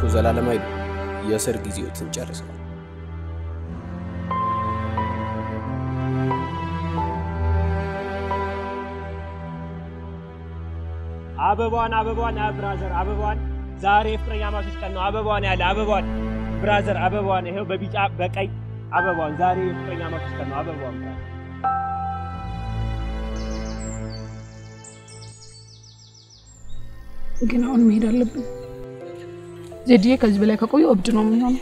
ዘላለማዊ የእስር ጊዜዎትን ጨርሰዋል። አበባዋን አበባዋን አ ብራዘር አበባዋን ዛሬ የፍቅረኛ ማቾች ቀን ነው። አበባዋን ያለ አበባዋን ብራዘር አበባዋን ይሄው በቢጫ በቀይ አበባዋን ዛሬ የፍቅረኛ ማቾች ቀን ነው። አበባዋን ግን አሁን መሄድ አለብን። ዜድዬ ከዚህ በላይ ከቆየ እብድ ነው የሚሆነው።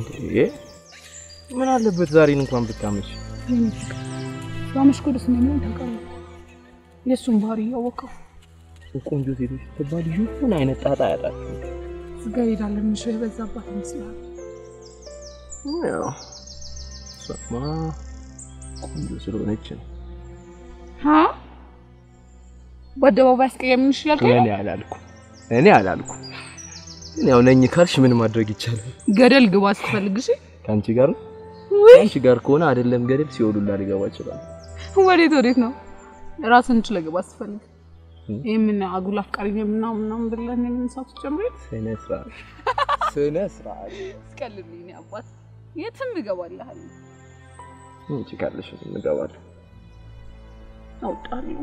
ምን አለበት ዛሬን እንኳን ብታመች። ባመሽ እኮ ደስ እንደሚሆን ታውቃለህ። የእሱን ባህሪ እያወቀው ቆንጆ ሴቶች ስትባል ይሁን አይነት ጣጣ ያጣችሁ ስጋ ሄዳለን ምንሽ የበዛባት ይመስላል። ያው እሷማ ቆንጆ ስለሆነች ነው። ሀ በአደባባይ አስቀየምንሽ እያልከኝ እኔ አላልኩም እኔ አላልኩም። ግን ያው ነኝ ካልሽ ምን ማድረግ ይቻላል? ገደል ግባ ስትፈልግ እሺ። ከአንቺ ጋር ነው። ውይ ከአንቺ ጋር ከሆነ አይደለም ገደል ሲወዱላ ሊገባ ይችላል። ወዴት ወዴት ነው? ራስን ችለ ግባ ስትፈልግ ይህ ምን አጉል አፍቃሪ ነው ምናምን ምናምን ብለን የምንሳቱ ጨምሬ ስነ ስርዓት ስነ ስርዓት ስቀልልኝ አባት የትም እገባልሃል አንቺ ካለሽ እንገባለን። አውጣለሁ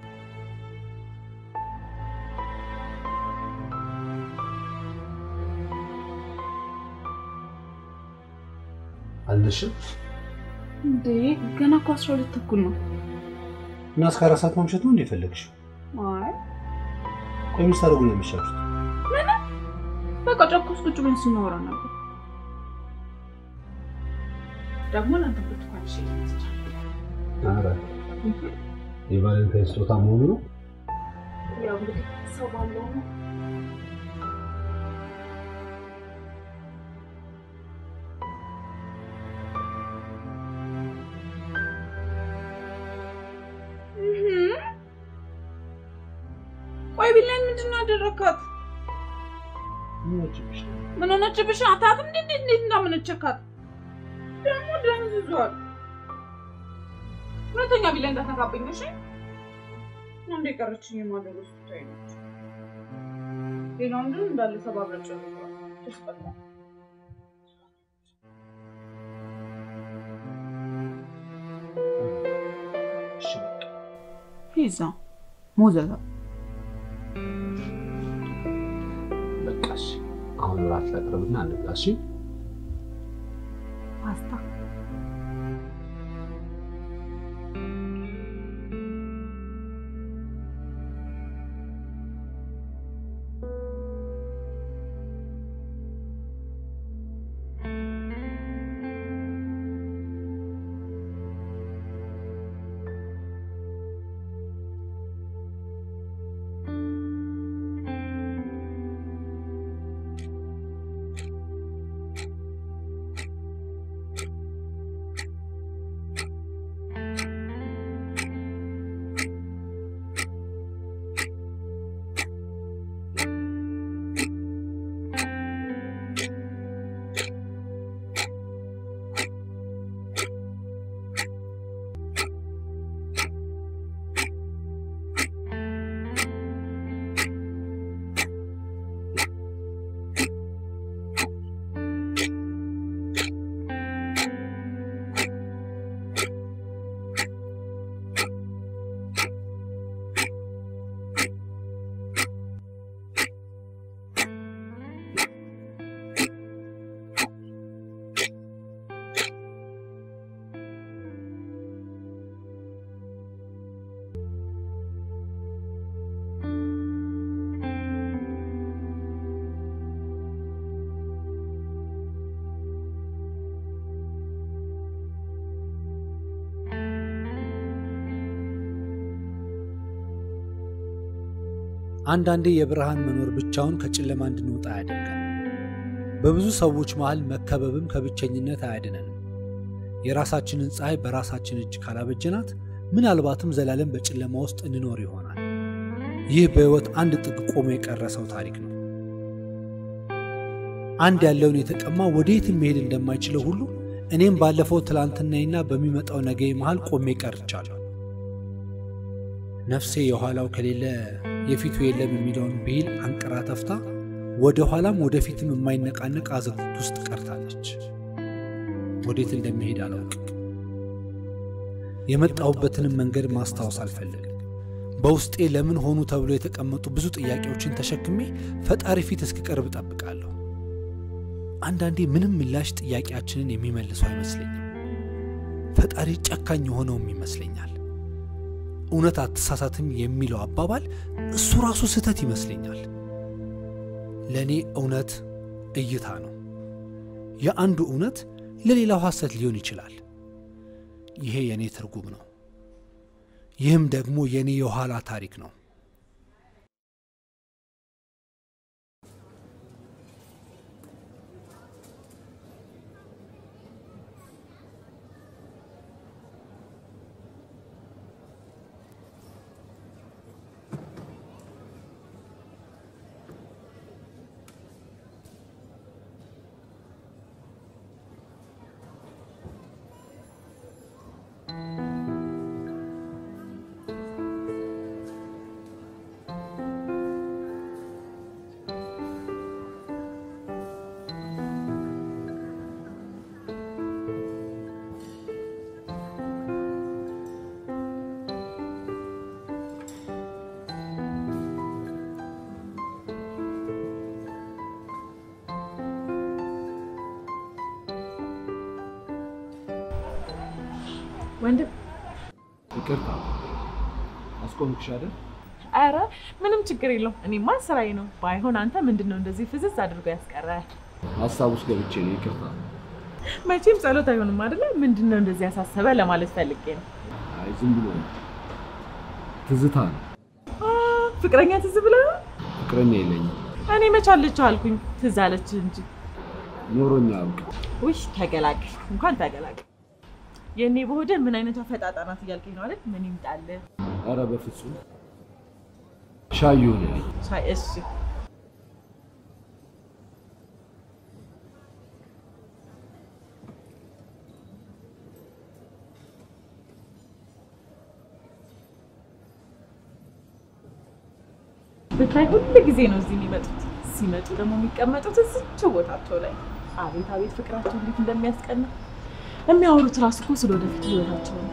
አልደሽም እንዴ ገና እኮ አስራ ሁለት ተኩል ነው። እና እስከ አራት ሰዓት ማምሸት ነው እንደ የፈለግሽው? አይ ቆይ ምን ስታደርጉ ነው የሚሻሉት? ምንም በቃ ጫካ ውስጥ ቁጭ ብለን ስናወራ ነበር። ደግሞ ለአንተ ብርቱካን ሽ ኧረ የቫለንታይን ስጦታ መሆኑ ነው። ያው እንግዲህ ሰው ባለው ነው። ቆይ ቢላን ምንድን ነው ያደረካት? ምን ሆነችብሽ? አታትም እንዴ እንዴ እንዴ እንዳመነቸካት ደግሞ ደም ዝዟል። ሁለተኛ ቢላ እንዳትነካብኝ እሺ። አንዴ ቀረችኝ የማደር ውስጥ ታይነች። ሌላው ምንድን እንዳለ ሰባብረጭ ተስጠላ ፒዛ ሞዘዛ በቃሽ። አሁን ራት ላቅርብና እንብላ። እሺ ፓስታ አንዳንዴ የብርሃን መኖር ብቻውን ከጨለማ እንድንወጣ ያደርጋል። በብዙ ሰዎች መሃል መከበብም ከብቸኝነት አያድነንም። የራሳችንን ፀሐይ በራሳችን እጅ ካላበጀናት ምናልባትም ዘላለም በጨለማ ውስጥ እንኖር ይሆናል። ይህ በሕይወት አንድ ጥግ ቆሞ የቀረ ሰው ታሪክ ነው። አንድ ያለውን የተቀማ ወዴትም መሄድ እንደማይችለው ሁሉ እኔም ባለፈው ትላንትናዬና በሚመጣው ነገ መሃል ቆሜ ቀርቻለሁ። ነፍሴ የኋላው ከሌለ የፊቱ የለም የሚለውን ብሂል አንቅራ ተፍታ ወደ ኋላም ወደፊትም የማይነቃነቅ አዘቅት ውስጥ ቀርታለች። ወዴት እንደሚሄድ አላውቅም። የመጣሁበትንም መንገድ ማስታወስ አልፈልግም። በውስጤ ለምን ሆኑ ተብሎ የተቀመጡ ብዙ ጥያቄዎችን ተሸክሜ ፈጣሪ ፊት እስክቀርብ እጠብቃለሁ። አንዳንዴ ምንም ምላሽ ጥያቄያችንን የሚመልሰው አይመስለኝም። ፈጣሪ ጨካኝ የሆነውም ይመስለኛል። እውነት አትሳሳትም የሚለው አባባል እሱ ራሱ ስህተት ይመስለኛል። ለእኔ እውነት እይታ ነው። የአንዱ እውነት ለሌላው ሐሰት ሊሆን ይችላል። ይሄ የእኔ ትርጉም ነው። ይህም ደግሞ የእኔ የኋላ ታሪክ ነው። ወንድም ይቅርታ አስቆምኩሽ አይደል? አረ ምንም ችግር የለውም። እኔማ ስራዬ ነው። ባይሆን አንተ ምንድን ነው እንደዚህ ፍዝዝ አድርጎ ያስቀረ? ሀሳብ ውስጥ ገብቼ ነው። ይቅርታ። መቼም ጸሎት አይሆንም አይደለ? ምንድን ነው እንደዚህ ያሳሰበ ለማለት ፈልጌ ነው። አይ ዝም ብሎ ነው። ትዝታ ነው። አ፣ ፍቅረኛ ትዝ ብለህ ነው? ፍቅረኛ የለኝም። እኔ መች አለችው አልኩኝ። ትዝ አለች እንጂ። ኖሮኛ አውቅ ውይ ተገላግል፣ እንኳን ተገላግል። የእኔ በሆደ ምን አይነቷ ፈጣጣ ናት እያልከኝ ነው አይደል? ምን ይምጣልህ? ኧረ በፍጹም ሻይ ይሁንልኝ። ሻይ እሺ። ብታይ ሁል ጊዜ ነው እዚህ የሚመጡት። ሲመጡ ደግሞ የሚቀመጡት እዝችው ቦታቸው ላይ። አቤት አቤት ፍቅራቸው እንዴት እንደሚያስቀና የሚያወሩት ራሱ እኮ ስለ ወደፊት ህይወታቸው ነው።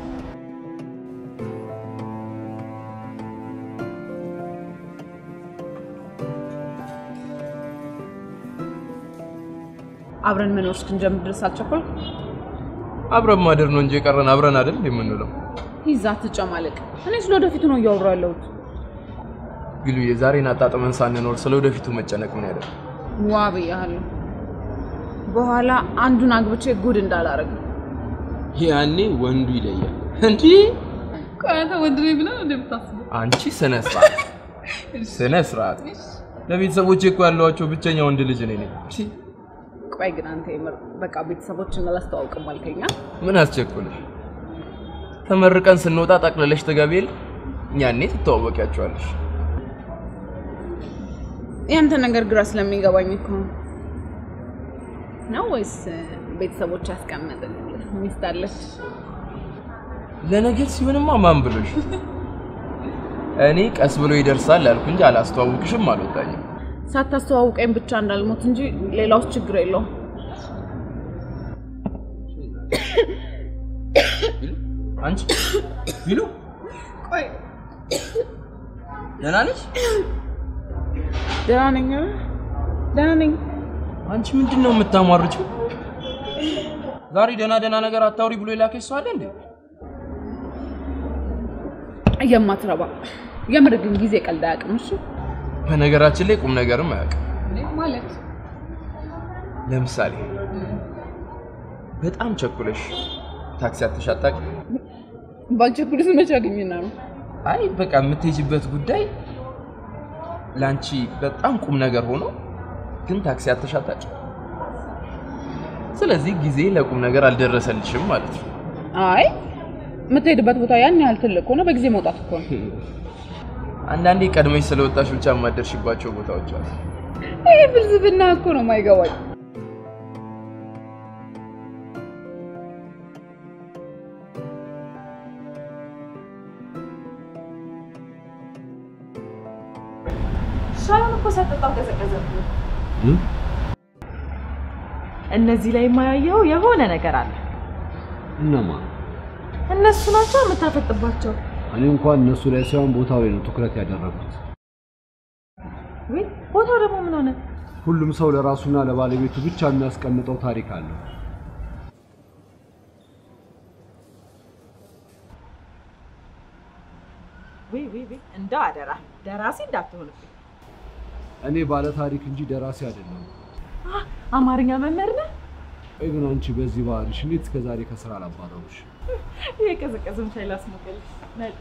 አብረን መኖር እስክንጀምር ድረስ አልቸኮልክ? አብረን ማደር ነው እንጂ የቀረን አብረን አይደል የምንውለው። ይዛ ትጨማለቅ። እኔ ስለ ወደፊቱ ነው እያወራሁ ያለሁት። ቢሉ የዛሬን አጣጥመን ሳንኖር ስለ ወደፊቱ መጨነቅ ምን ያደርግ? ዋ ብያለሁ። በኋላ አንዱን አግብቼ ጉድ እንዳላረግ። ያኔ ወንዱ ይለያል። እንዲህ ከአንተ ወንድ ነኝ ብለህ ነው እንደምታስበው? አንቺ ስነ ስርዓት ስነ ስርዓት። ለቤተሰቦቼ እኮ ያለዋቸው ብቸኛ ወንድ ልጅ እኔ ነኝ። ቆይ ግን አንተ የምር በቃ ቤተሰቦችን አላስተዋውቅም አልከኛ? ምን አስቸኩልሽ? ተመርቀን ስንወጣ ጠቅልለሽ ትገቢ የለ ያኔ ትተዋወቂያቸዋለሽ። ያንተ ነገር ግራ ስለሚገባኝ እኮ ነው። ነው ወይስ ቤተሰቦች ያስቀመጥልህ ሚስት አለች? ለነገር ሲሆንማ ማን ብሎሽ? እኔ ቀስ ብሎ ይደርሳል ያልኩ እንጂ አላስተዋውቅሽም አልወጣኝም። ሳታስተዋውቀኝ ብቻ እንዳልሞት እንጂ ሌላውስ ችግር የለውም። አንቺ ቢሉ ቆይ ደህና ነሽ? ደህና ነኝ፣ ደህና ነኝ። አንቺ ምንድን ነው የምታሟርችው? ዛሬ ደህና ደህና ነገር አታውሪ ብሎ የላከሽ ሰው አለ እንዴ? የማትረባ የምር ግን ጊዜ ቀልድ አያውቅም። እሺ በነገራችን ላይ ቁም ነገርም አያውቅም። ማለት ለምሳሌ በጣም ቸኩለሽ ታክሲ አጥተሽ አታውቂም? ባልቸኩልስ መቼ አገኘና ነው? አይ በቃ የምትሄጂበት ጉዳይ ለአንቺ በጣም ቁም ነገር ሆኖ ግን ታክሲ አጥተሽ አታውቂም። ስለዚህ ጊዜ ለቁም ነገር አልደረሰልሽም ማለት ነው። አይ የምትሄድበት ቦታ ያን ያህል ትልቅ ከሆነ በጊዜ መውጣት እኮ ነው። አንዳንዴ ቀድመሽ ስለወጣሽ ብቻ የማደርሽባቸው ቦታዎች አሉ። ይህ ፍልስፍና እኮ ነው የማይገባኝ። ሻዩን እኮ ሳጠጣው ቀዘቀዘብኝ። እነዚህ ላይ የማያየው የሆነ ነገር አለ። እነማ? እነሱ ናቸው የምታፈጥባቸው። እኔ እንኳን እነሱ ላይ ሳይሆን ቦታው ላይ ነው ትኩረት ያደረጉት። ወይ ቦታው ደግሞ ምን ሆነ? ሁሉም ሰው ለራሱና ለባለቤቱ ብቻ የሚያስቀምጠው ታሪክ አለው። ወይ ወይ ወይ እንደው አደራ ደራሲ እንዳትሆንብኝ። እኔ ባለ ታሪክ እንጂ ደራሲ አይደለም። አ፣ አማርኛ መምህር ነህ? ቆይ ግን አንቺ በዚህ ባህልሽ እንዴት እስከዛሬ ከስራ አላባረሩሽ? የቀዘቀዘም ሻይ ላስሞቅልሽ። መጣ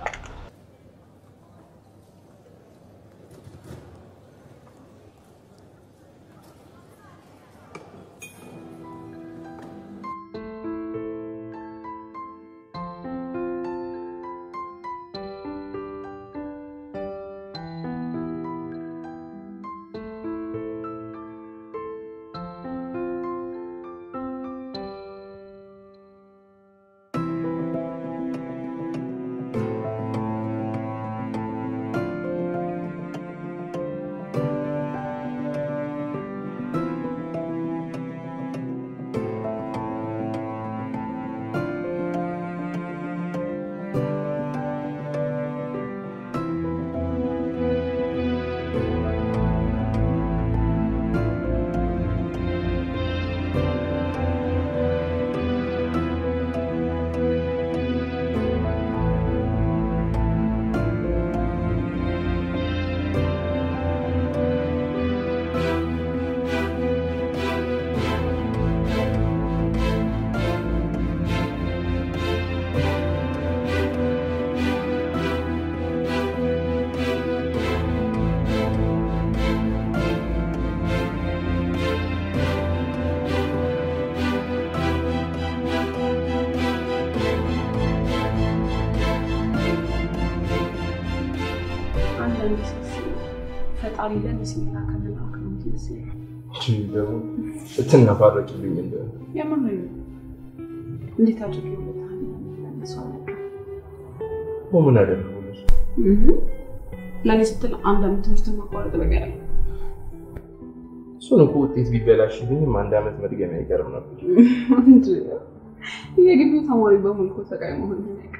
አንዳንድ ሳስብ ፈጣሪ ለእኔ ሲል ላከልን አክብሮት ይመስለኛል። ደግሞ እትናፋረቂልኝ እንደ የምር ነው። እንዴት አድርጌ ውለታህን እንደምመልሰው አላውቅም። ምን አደረጉ? ለእኔ ስትል አንድ ዓመት ትምህርት ማቋረጥ በቃ ያለ እሱን እኮ ውጤት ቢበላሽብኝም አንድ ዓመት መድገም አይቀርም ነበር። የግቢው ተማሪ በሙሉ እኮ ሰቃይ መሆን አይቀርም።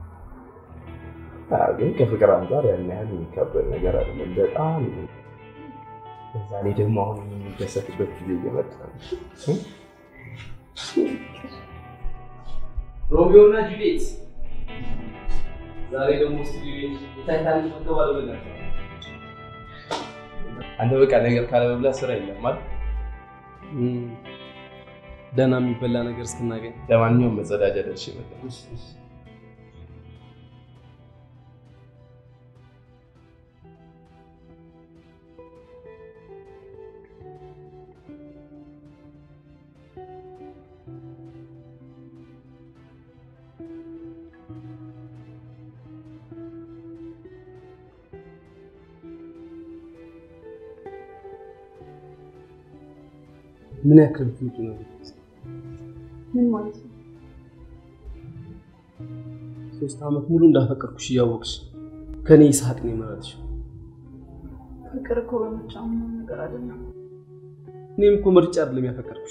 አዎ፣ ግን ከፍቅር አንጻር ያን ያህል የሚካበድ ነገር አይደለም። በጣም በዛ ላይ ደግሞ አሁን የሚደሰትበት ጊዜ እየመጣ ነው። ሮሚዮ እና ጁሊየት ዛሬ ደግሞ ስቱዲዮ የታይታኒክ መገባል ብላቸው አንተ በቃ ነገር ካለመብላት ስራ የለም ማለት ደህና የሚበላ ነገር እስክናገኝ ለማንኛውም መጸዳጃ ደርሼ መጣሁ። ምን ያክል ፍንጭ ነው? ምን ማለት ነው? ሶስት ዓመት ሙሉ እንዳፈቀርኩሽ እያወቅሽ ከኔ ይስሐቅ ነው የመረጥሽ። ፍቅር እኮ በምርጫ ምንም ነገር አይደለም። እኔም እኮ ምርጫ አይደለም ያፈቀርኩሽ።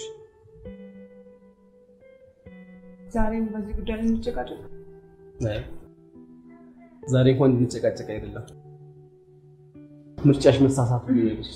ዛሬም በዚህ ጉዳይ ላይ እንጨቃጨቅ። አይ ዛሬ እንኳን እንድንጨቃጨቅ አይደለም ምርጫሽ መሳሳት ብሎ ነገርሽ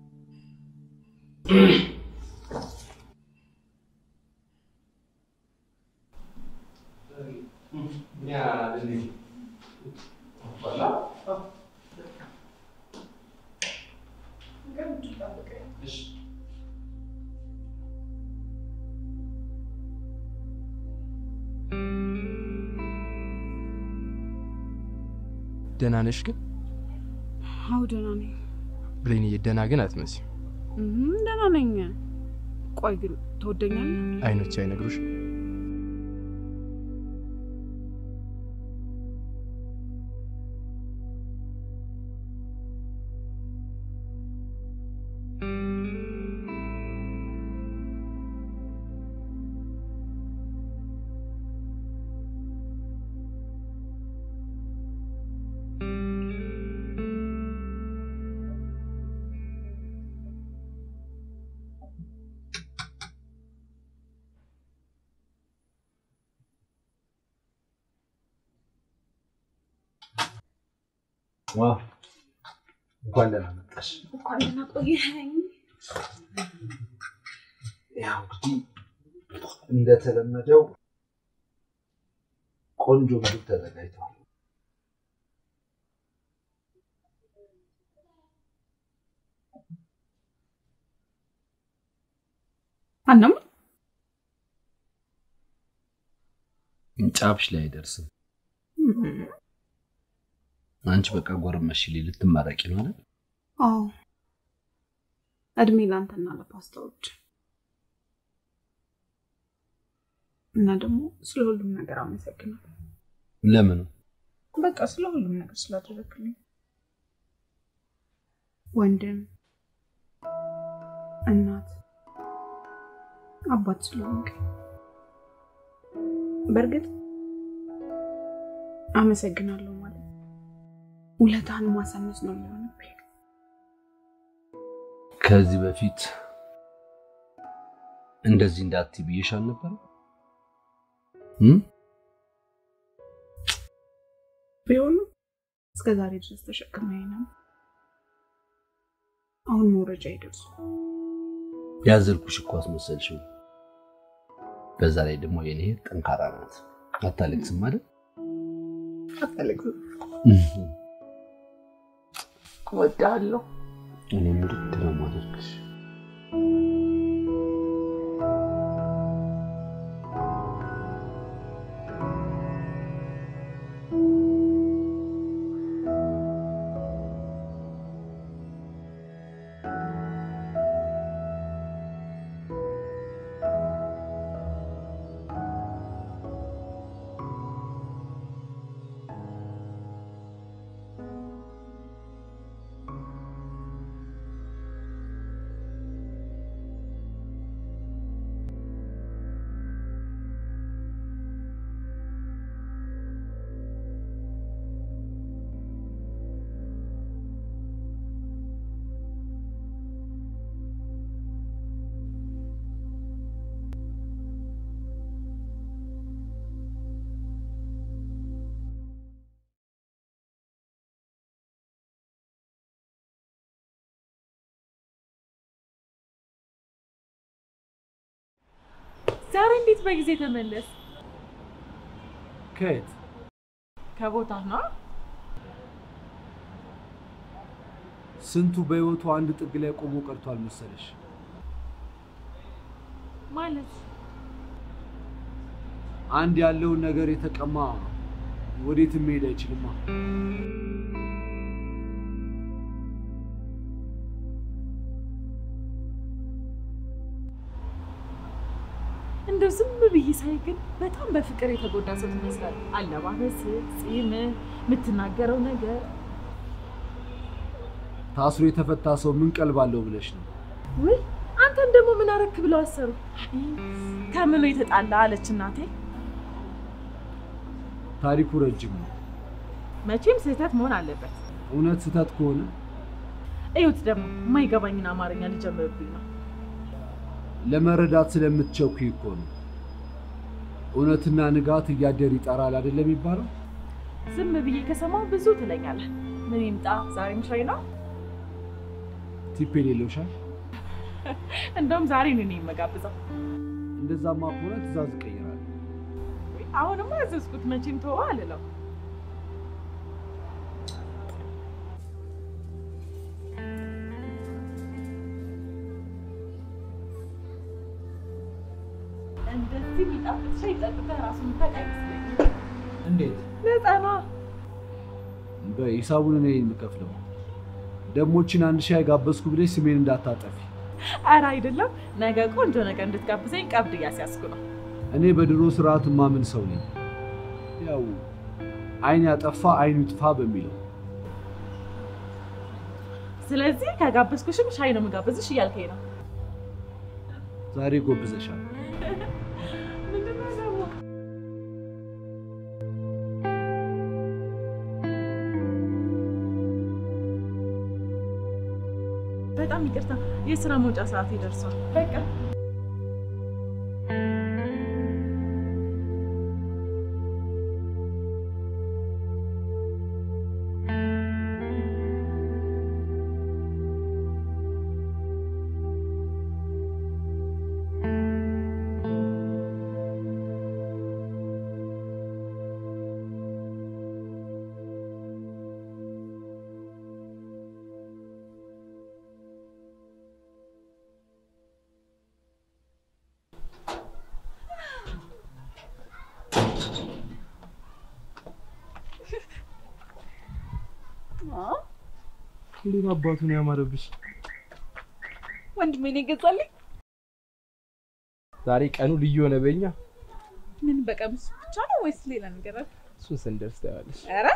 ደህና ነሽ ግን አዎ ደህና ነኝ። ብሌንዬ? ደህና ግን አትመስይም። እም፣ ደህና ነኝ። ቆይ ግን ትወደኛለህ? አይኖች አይነግሩሽ? እንኳን ደህና መጣሽ። እንኳን ደህና ቆየኸኝ። ያው እንግዲህ እንደተለመደው ቆንጆ ምግብ ተዘጋጅቷል። አናም ጫፍሽ ላይ አይደርስም። አንቺ በቃ ጎረመሽ ሊ ልትማረቂ ነው አይደል? አዎ እድሜ ላንተና ለፓስታዎች እና ደግሞ ስለ ሁሉም ነገር አመሰግናለሁ። ለምን በቃ ስለ ሁሉም ነገር ስላደረግልኝ ወንድም፣ እናት፣ አባት ስለሆንክ በእርግጥ አመሰግናለሁ ማለት ውለታህን ማሳነስ ነው የሚሆንብኝ። ከዚህ በፊት እንደዚህ እንዳትይ ብዬሽ አልነበረም? እም? ቢሆንም እስከ ዛሬ ድረስ ተሸክመኝ ነው። አሁን መውረጃ ይደርሱ። ያዘልኩሽ እኮ አስመሰልሽው። በዛ ላይ ደግሞ የኔ እህት ጠንካራ ናት። አታለቅስም አይደል? አታለቅስም። እወድሃለሁ። እኔ ምርድ ነው የማደርግሽ። ዛሬ እንዴት በጊዜ ተመለስ? ከየት ከቦታ ነው ስንቱ በህይወቱ አንድ ጥግ ላይ ቆሞ ቀርቷል መሰለሽ። ማለት አንድ ያለውን ነገር የተቀማ ወዴትም መሄድ አይችልማ። እንደው ዝም ብዬ ሳይ ግን በጣም በፍቅር የተጎዳ ሰው ትመስላለህ። አለባበስ፣ ጺም፣ የምትናገረው ነገር ታስሮ የተፈታ ሰው ምን ቀልብ አለው ብለሽ ነው? ውይ አንተን ደግሞ ምን አረክ ብለው አሰሩ። ከምኑ የተጣላ አለች እናቴ። ታሪኩ ረጅም ነው። መቼም ስህተት መሆን አለበት። እውነት ስህተት ከሆነ እዩት ደግሞ የማይገባኝን አማርኛ ሊጀምርብኝ ነው። ለመረዳት ስለምትቸኩይ እኮ ነው። እውነትና ንጋት እያደር ይጠራል አይደለም የሚባለው? ዝም ብዬ ከሰማሁ ብዙ ትለኛለህ። ምን ይምጣ ዛሬም ሻይ ነው። ቲፕ የሌለው ሻይ። እንደውም ዛሬ ነው እኔ የምጋብዘው። እንደዛማ ከሆነ ትእዛዝ እቀይራለሁ። አሁንማ ያዘዝኩት መቼም ተወው አልለው። እንደዚህ የሚጣፍጥ ሻይ ጠጥተህ ራሱ የምታውቅ አይመስለኝም። እንዴት? ነፃ ነዋ። በሂሳቡን እኔ የምከፍለው። ደሞችን አንድ ሻይ ጋበዝኩ ብለሽ ስሜን እንዳታጠፊ። ኧረ አይደለም፣ ነገ ቆንጆ ነገር እንድትጋብዘኝ ቀብድ እያስያዝኩ ነው። እኔ በድሮ ስርዓት ማምን ሰው ነኝ። ያው አይን ያጠፋ አይኑ ይጥፋ በሚለው ስለዚህ ከጋበዝኩሽም ሻይ ነው የምጋብዝሽ እያልከኝ ነው። ዛሬ ጎብዘሻል። ምንድን ነው ደግሞ? በጣም ይቅርታ፣ የስራ መውጫ ሰዓት ይደርሷል። በቃ እንዴት አባቱ ነው ያማረብሽ! ወንድሜ ነው የገዛልኝ። ዛሬ ቀኑ ልዩ ሆነ በእኛ። ምን በቀሚስ ብቻ ነው ወይስ ሌላ ነገር አለ? እሱን ስንደርስ ታያለሽ። ኧረ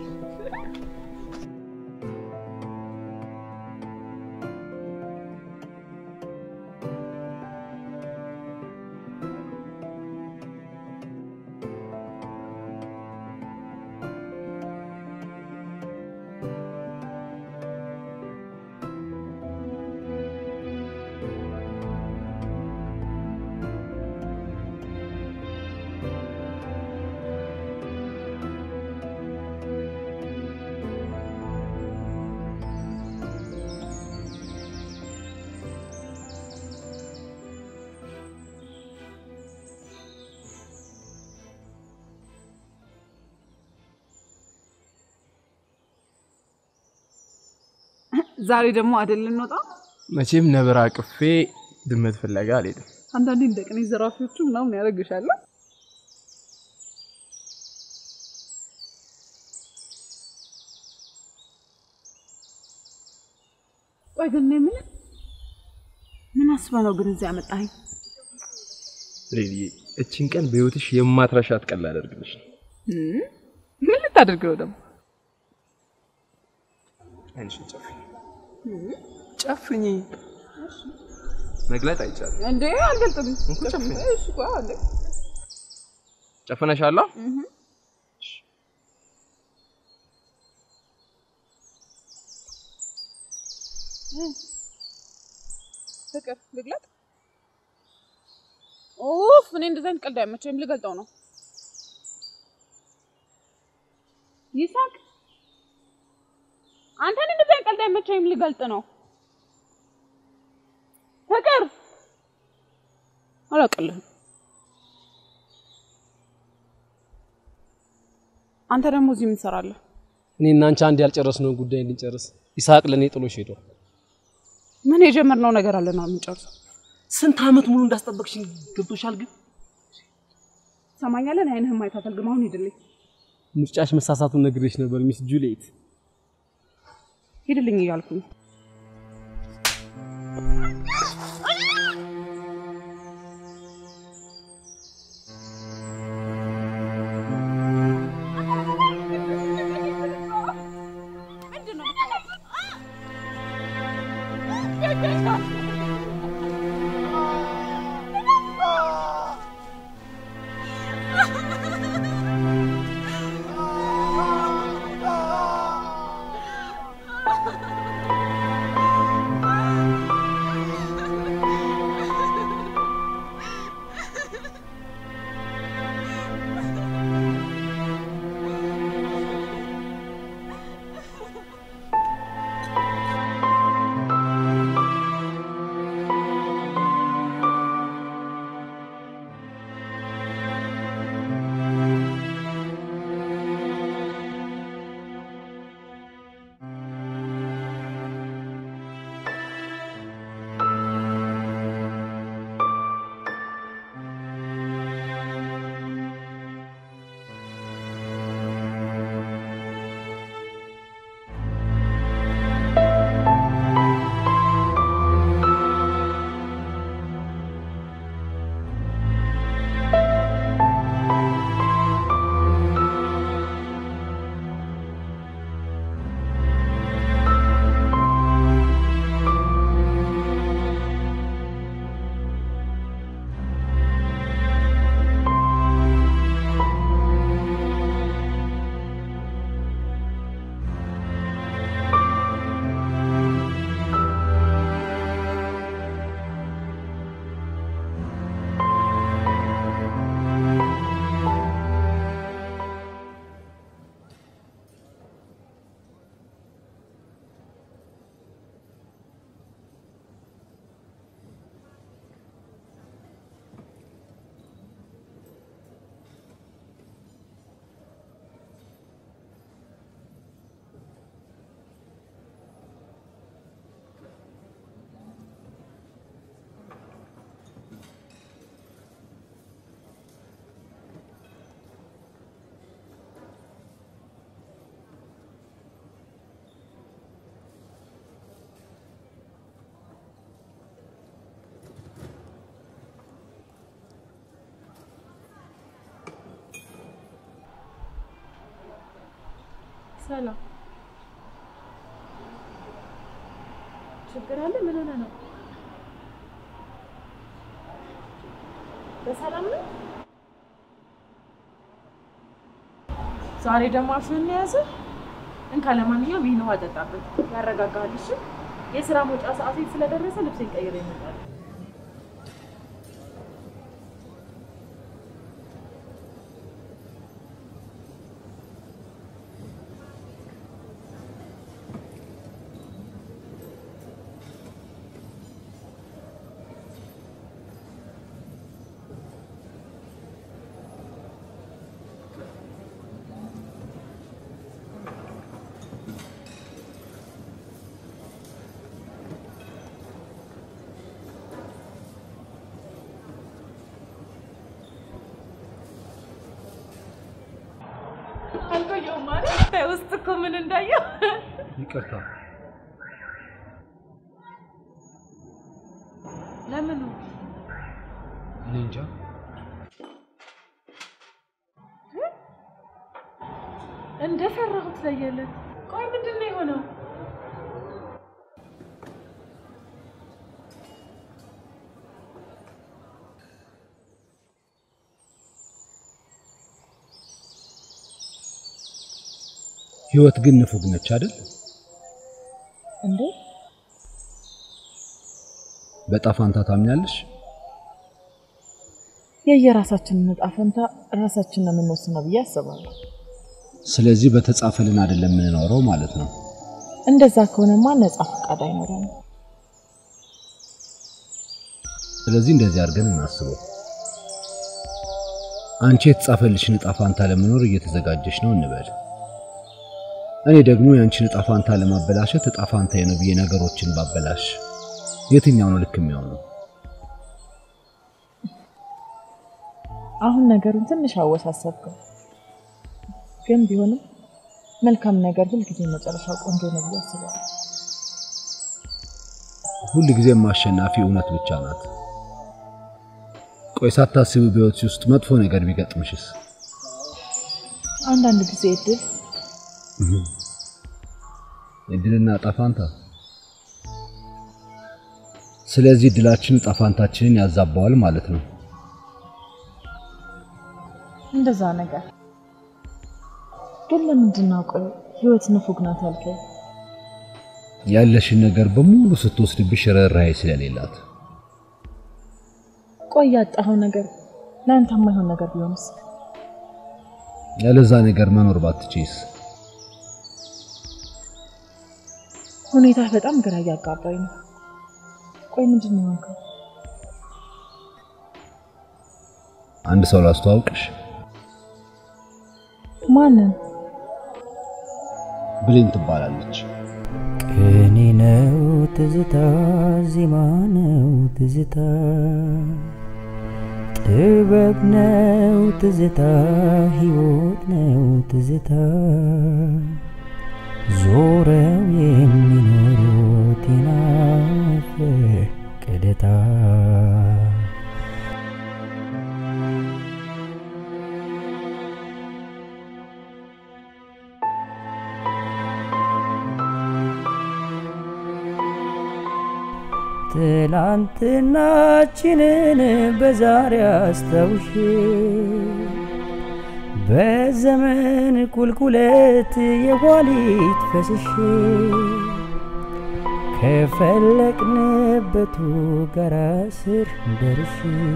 ዛሬ ደግሞ አይደል እንወጣ። መቼም ነብር አቅፌ ድመት ፍለጋ አልሄድም። አንዳንዴ እንደ ቅኔ ዘራፊዎቹ ምናምን ያደርግሻል። ቆይ ግን እኔ ምን ምን አስበህ ነው ግን እዚህ ያመጣኸኝ? ሬዲ እችን ቀን በህይወትሽ የማትረሻት ቀን ላደርግልሽ ነው። ምን ልታደርገው ደግሞ? አይንሽን ጨፍኝ ጨፍኝ። መግለጥ አይቻልም። እንዴ አልገልጥም። እንኩ ጨፍኝ። እሺ ቆይ አለ ጨፍነሻላ? ፍቅር ልግለጥ? ኡፍ እኔ እንደዚህ አይነት ቀልድ አይመቸኝም። ልገልጠው ነው። ይሳቅ አንተ እኔ እንደዚህ አይነት ቀልድ አይመቸኝም። ልገልጥ ነው። ፍቅር አላውቅልህም። አንተ ደግሞ እዚህ ምን ትሰራለህ? እኔ እና አንቺ አንድ ያልጨረስነውን ጉዳይ እንድንጨርስ ይስሐቅ ለእኔ ጥሎሽ ሄዷል። ምን የጀመርነው ነገር አለና የምንጨርሰው? ስንት ዓመት ሙሉ እንዳስጠበቅሽኝ ገብቶሻል። ግን ሰማኛለን። አይንህም ማየት አልፈልግም። አሁን ሂድልኝ፣ ምርጫሽ መሳሳቱን ነግሬሽ ነበር ሚስ ጁሊየት። ሂድልኝ እያልኩኝ Ah! ሰላም ችግር አለ? ምን ሆነ ነው? በሰላም ነው? ዛሬ ደግሞ አፍህን የያዘ እንካ። ለማንኛውም ይህን ውሃ ጠጣበት፣ ያረጋጋሃል። እሺ? የስራ መውጫ ሰዓቴ ስለደረሰ ልብሴን ቀይሬ እመጣለሁ። አልቆየሁም ማለት ውስጥ እኮ ምን እንዳየው ይቅርታ። ለምኑ እኔ እንጃ። እንደፈራሁት ለየለት። ቆይ ምንድን ነው የሆነው? ህይወት ግን ንፉግ ነች አይደል? እንዴ በጣፋንታ ታምኛለሽ? የየራሳችንን ዕጣ ፈንታ ራሳችን ነው የምንወስነው ብዬ አስባለሁ። ስለዚህ በተጻፈልን አይደለም የምንኖረው ማለት ነው። እንደዛ ከሆነማ ነጻ ፈቃድ አይኖረንም። ስለዚህ እንደዚህ አድርገን እናስበው። አንቺ የተጻፈልሽን ዕጣ ፋንታ ለመኖር እየተዘጋጀሽ ነው እንበል። እኔ ደግሞ የአንቺን ዕጣ ፋንታ ለማበላሸት ዕጣ ፋንታዬ ነው ብዬ ነገሮችን ባበላሽ የትኛው ነው ልክ የሚሆነው? አሁን ነገሩን ትንሽ አወሳሰብከው፣ ግን ቢሆንም መልካም ነገር ሁልጊዜ መጨረሻው ቆንጆ ነው ብዬ አስባለሁ። ሁል ጊዜም አሸናፊ እውነት ብቻ ናት። ቆይ ሳታስቢ በሕይወትሽ ውስጥ መጥፎ ነገር ቢገጥምሽስ? አንዳንድ ጊዜ እድል እድልና ዕጣ ፋንታ። ስለዚህ እድላችን ዕጣ ፋንታችንን ያዛባዋል ማለት ነው። እንደዛ ነገር ግን ለምንድን ነው ቆይ ህይወት ንፉግ ናት ያልከኝ? ያለሽን ነገር በሙሉ ስትወስድብሽ ርኅራኄ ስለሌላት ቆይ ያጣኸው ነገር ለአንተ የማይሆን ነገር ቢሆንስ? ያለዛ ነገር መኖር ባትችይስ? ሁኔታ በጣም ግራ እያጋባኝ ነው። ቆይ ምንድን ነው የሆንከው? አንድ ሰው ላስተዋውቅሽ። ማንን? ብሌን ትባላለች። ቅኔ ነው ትዝታ፣ ዜማ ነው ትዝታ፣ ጥበብ ነው ትዝታ፣ ሕይወት ነው ትዝታ፣ ዞረው የሚኖሩት የናፈቀደታ ትላንትናችንን በዛሬ አስታውሼ በዘመን ቁልቁለት የኋሊት ፈስሼ ከፈለቅንበቱ ጋራ ስር ደርሼ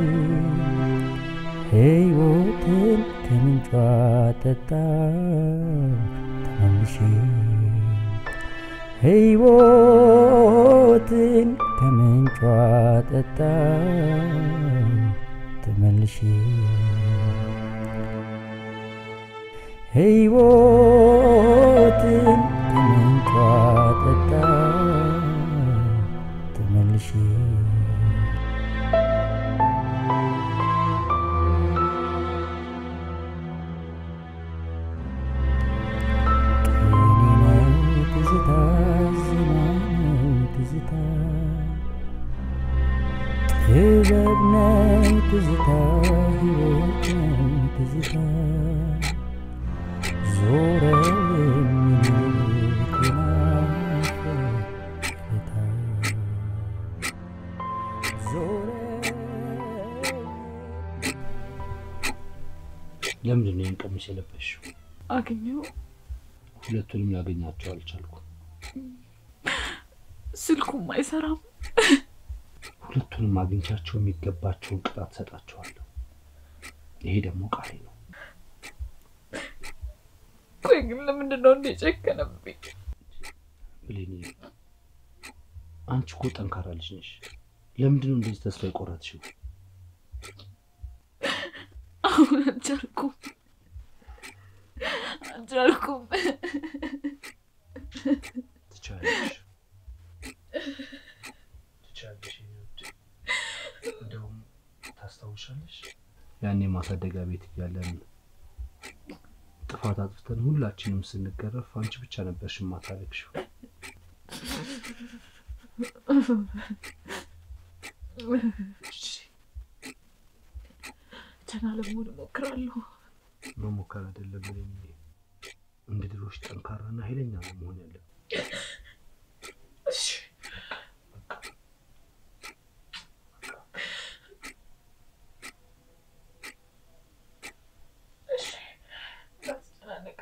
ሕይወትን ከምንጯ ጠጣ ተመልሼ ሕይወትን ከምንጯ ጠጣ ተመልሼ ሕይወትን ከምንጯ ጠጣ ተመልሼ ትዝታ ዜማ ነው ትዝታ ጥበብ ነው ትዝታ ሕይወት ነው ትዝታ ዞረ የሚኖር ናፍቆታ ዞረ ለምንድን ነው ይህን ቀሚስ የለበሽው? አገኘው ሁለቱንም ላገኛቸው አልቻልኩም። ስልኩም አይሰራም። ሁለቱንም አግኝቻቸው የሚገባቸውን ቅጣት ሰጣቸዋለሁ። ይሄ ደግሞ ቃሌ ነው። ቆይ ግን ለምንድን ነው እንደ ጨከነብኝ? ብሌኒ፣ አንቺ እኮ ጠንካራ ልጅ ነሽ። ለምንድን ነው እንደዚህ ተስፋ የቆረጥሽው? አሁን አልቻልኩም አልቻልኩም። ትቻለሽ ትቻለሽ። የኔ ውድ እንደውም ታስታውሻለሽ ያኔ ማሳደጊያ ቤት እያለን ጥፋት አጥፍተን ሁላችንም ስንገረፍ አንቺ ብቻ ነበርሽ የማታለቅሽው። ደህና ለመሆን እሞክራለሁ። መሞከር አይደለም ብለኝ እንደ ድሮሽ ጠንካራና ኃይለኛ ነው መሆን ያለ እሺ እሺ፣ እንዳትጨናነቅ።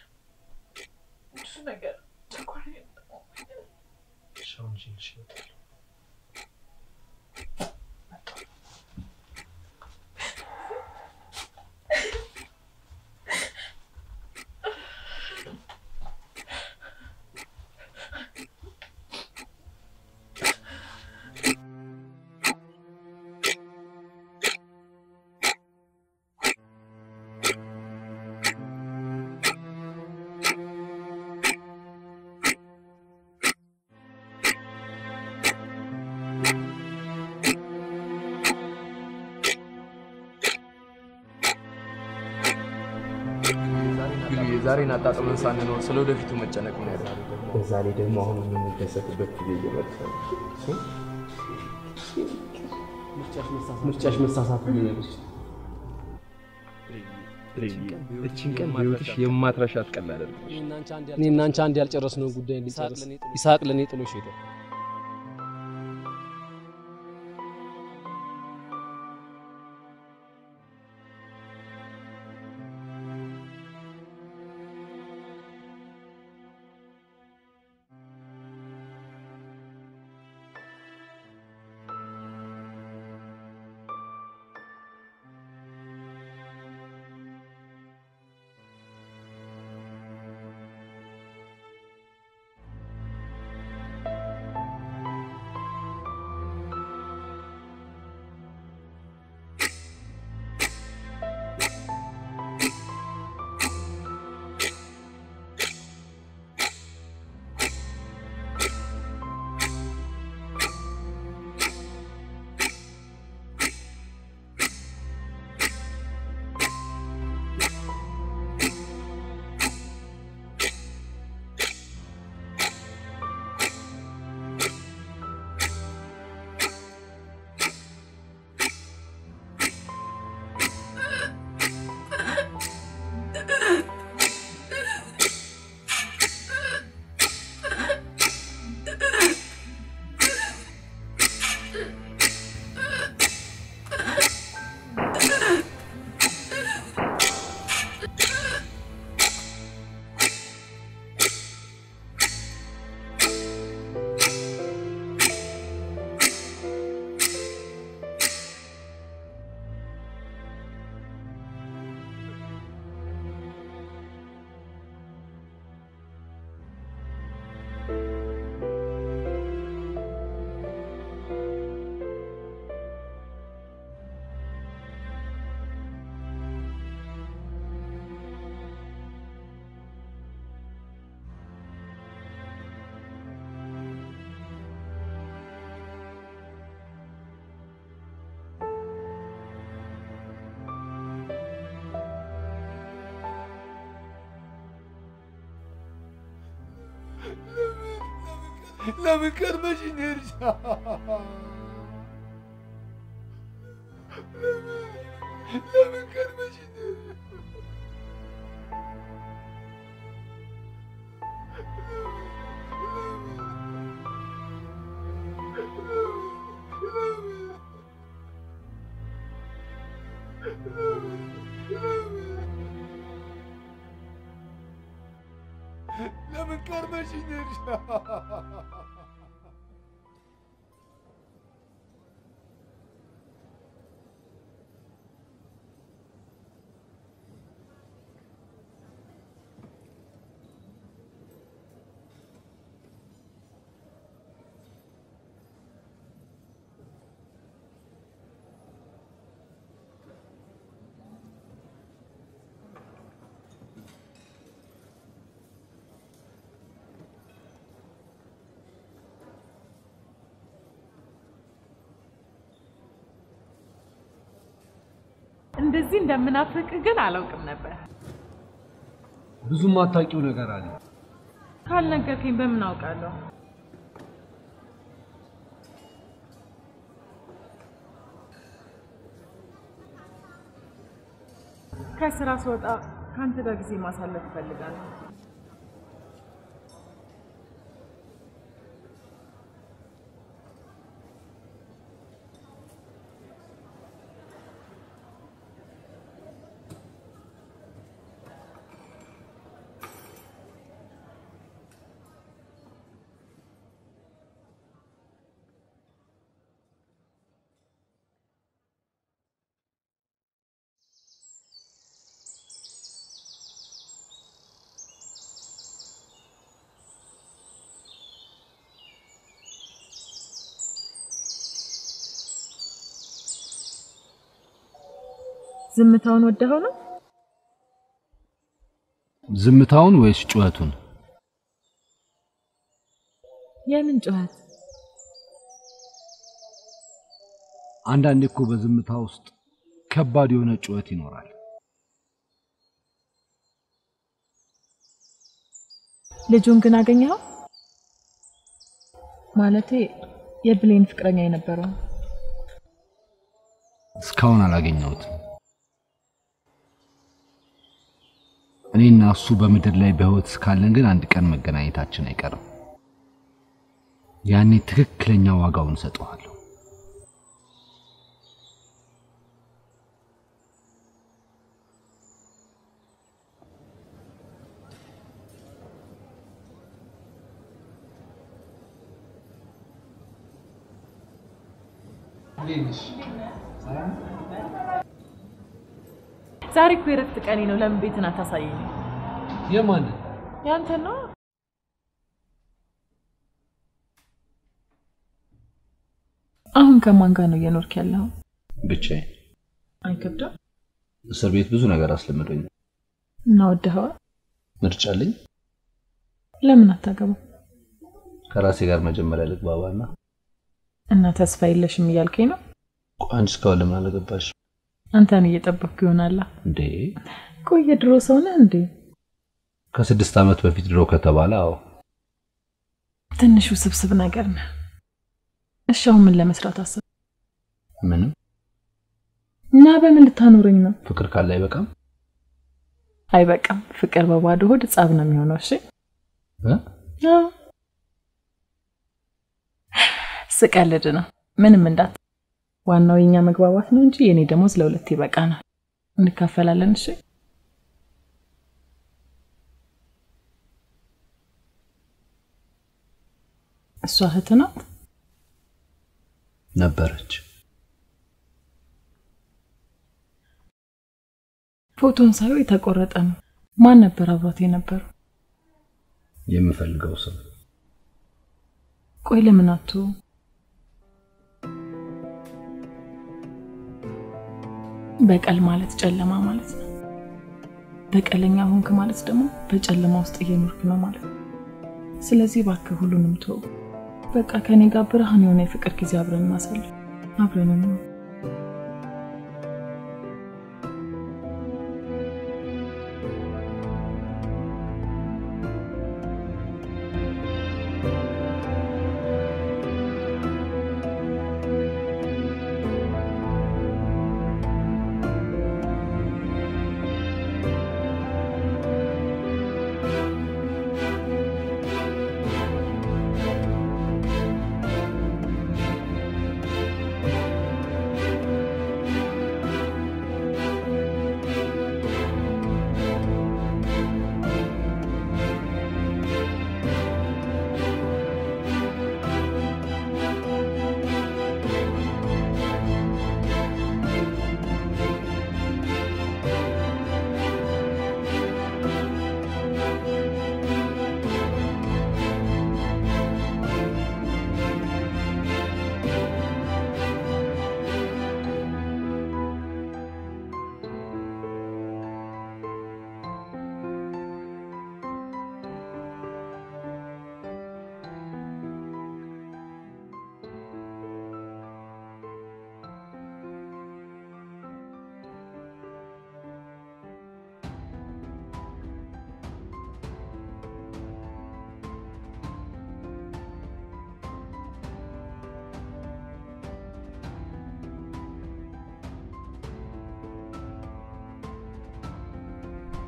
ብዙ ነገር ጨጓራዬን ጠቅሞኛል። ሻውን ጅልሽ ይወጣል። ዛሬን አጣጥመን ሳንኖር ስለ ወደፊቱ መጨነቅ ምን ያለ በዛ ላይ ደግሞ አሁን የምንደሰትበት ጊዜ እየመጣ ነው። ምርጫሽ መሳሳት ነው። እችን ቀን በህይወትሽ የማትረሻት ቀን ላደርግልሽ። እኔና አንቺ አንድ ያልጨረስነውን ጉዳይ እንዲጨርስ ይስሐቅ ለእኔ ጥሎሽ ሄደ። ለምን ቀድመሽ ሄድሽ? ለምን ቀድመሽ ሄድሽ? ለምን ቀርበሽኝ ሄድሽ? እንደዚህ እንደምናፍቅ ግን አላውቅም ነበር። ብዙም አታውቂው ነገር አለ። ካልነገርከኝ በምን አውቃለሁ? ከስራ ስወጣ ከአንተ ጋር ጊዜ ማሳለፍ እፈልጋለሁ። ዝምታውን ወደኸው ነው? ዝምታውን ወይስ ጩኸቱን? የምን ጩኸት? አንዳንዴ እኮ በዝምታ ውስጥ ከባድ የሆነ ጩኸት ይኖራል። ልጁን ግን አገኘኸው? ማለቴ የብሌን ፍቅረኛ የነበረው እስካሁን አላገኘሁትም። እኔና እሱ በምድር ላይ በህይወት እስካለን ግን አንድ ቀን መገናኘታችን አይቀርም። ያኔ ትክክለኛ ዋጋውን እሰጠዋለሁ። ዛሬ እኮ የረፍት ቀኔ ነው። ለምን ቤትን አታሳየኝ? የማንን? ያንተ ነው። አሁን ከማን ጋር ነው እየኖርክ ያለው? ብቻዬን። አይከብድም? እስር ቤት ብዙ ነገር አስለምዶኝ እና ወደኸዋል? ምርጫ አለኝ። ለምን አታገባም? ከራሴ ጋር መጀመሪያ ልግባባና እና ተስፋ የለሽም እያልከኝ ነው? አንቺ እስካሁን ለምን አላገባሽ? አንተን እየጠበቅኩ ይሆናላ። እንዴ ቆይ የድሮ ሰው ነህ እንዴ? ከስድስት ዓመት በፊት ድሮ ከተባለ አዎ። ትንሽ ውስብስብ ነገር ነህ። እሺ አሁን ምን ለመስራት አሰብ? ምንም እና በምን ልታኖረኝ ነው? ፍቅር ካለ አይበቃም? አይበቃም። ፍቅር በባዶ ሆድ ጸብ ነው የሚሆነው። እሺ እ? አዎ። ስቀልድ ነው። ምንም እንዳት ዋናው የኛ መግባባት ነው እንጂ የኔ ደሞዝ ለሁለት ይበቃናል። እንካፈላለን። እሺ እሷ እህት ናት ነበረች። ፎቶን ሳየው የተቆረጠ ነው። ማን ነበር አብሯት የነበረው? የምፈልገው ሰው ቆይ ለምን አቶ በቀል ማለት ጨለማ ማለት ነው። በቀለኛ ሆንክ ማለት ደግሞ በጨለማ ውስጥ እየኖርክ ነው ማለት ነው። ስለዚህ እባክህ ሁሉንም ተው። በቃ ከኔ ጋር ብርሃን የሆነ የፍቅር ጊዜ አብረን እናሳልፍ፣ አብረን ነው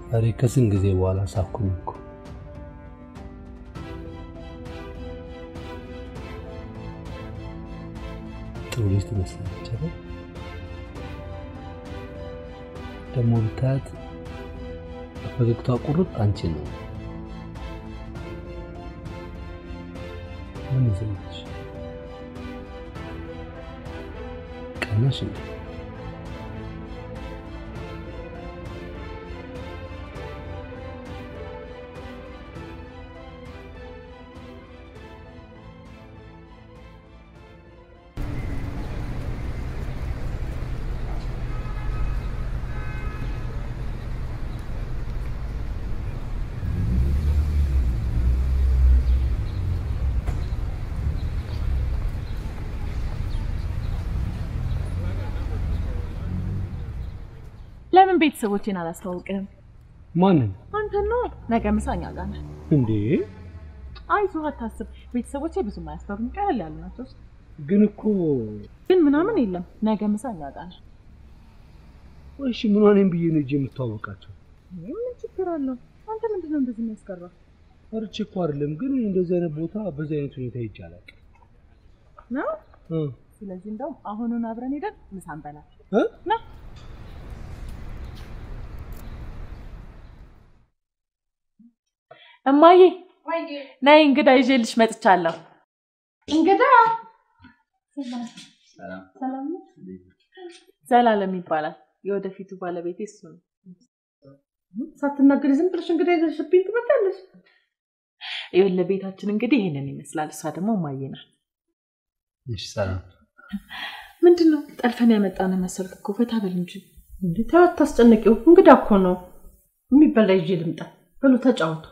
ዛሬ ከስንት ጊዜ በኋላ ሳኩኝ እኮ። ጥሩ ልጅ ትመስላለች አይደል? ደግሞ ብታያት ፈገግቷ ቁርጥ አንቺ ነው። ምን ይዘሽ ቀናሽ እንዴ? ለምን ቤተሰቦቼን አላስተዋውቅህም? ማንን አንተ ነው ነገ ምሳ እኛ ጋር ነህ። እንዴ? አይዞህ አታስብ። ቤተሰቦቼ ብዙም አያስፈሩም፣ ቀለል ያሉ ናቸው። ግን እኮ ግን ምናምን የለም። ነገ ምሳ እኛ ጋር ነህ። እሺ ምን ሆነኝ ብዬ ነው እጄ የምተዋወቃቸው? ምን ችግር አለው? አንተ ምንድን ነው እንደዚህ የሚያስቀራ? ፈርቼ እኮ አይደለም፣ ግን እንደዚህ አይነት ቦታ በዚህ አይነት ሁኔታ ሄጄ አላውቅም። ነው እ ስለዚህ እንደውም አሁኑን አብረን ሄደን ምሳ እንበላለን። እ ና እማዬ ነይ፣ እንግዳ ይዤልሽ መጥቻለሁ። እንግዳ ሰላም ነው? ዘላለም ይባላል። የወደፊቱ ባለቤቴ እሱ ነው። ሳትናገሪ ዝም ብለሽ እንግዳ ይዘሽብኝ ትመጣለሽ። ይኸውልህ ቤታችን እንግዲህ ይሄንን ይመስላል። እሷ ደግሞ እማዬ ናት። እሺ ሰላም። ምንድን ነው ጠልፈን ያመጣን መሰልክ እኮ ፈታ በል እንጂ። እንዴ ተው አታስጨንቂው። እንግዳ እኮ ነው። የሚበላ ይዤ ልምጣ። በሉ ተጫወቱ።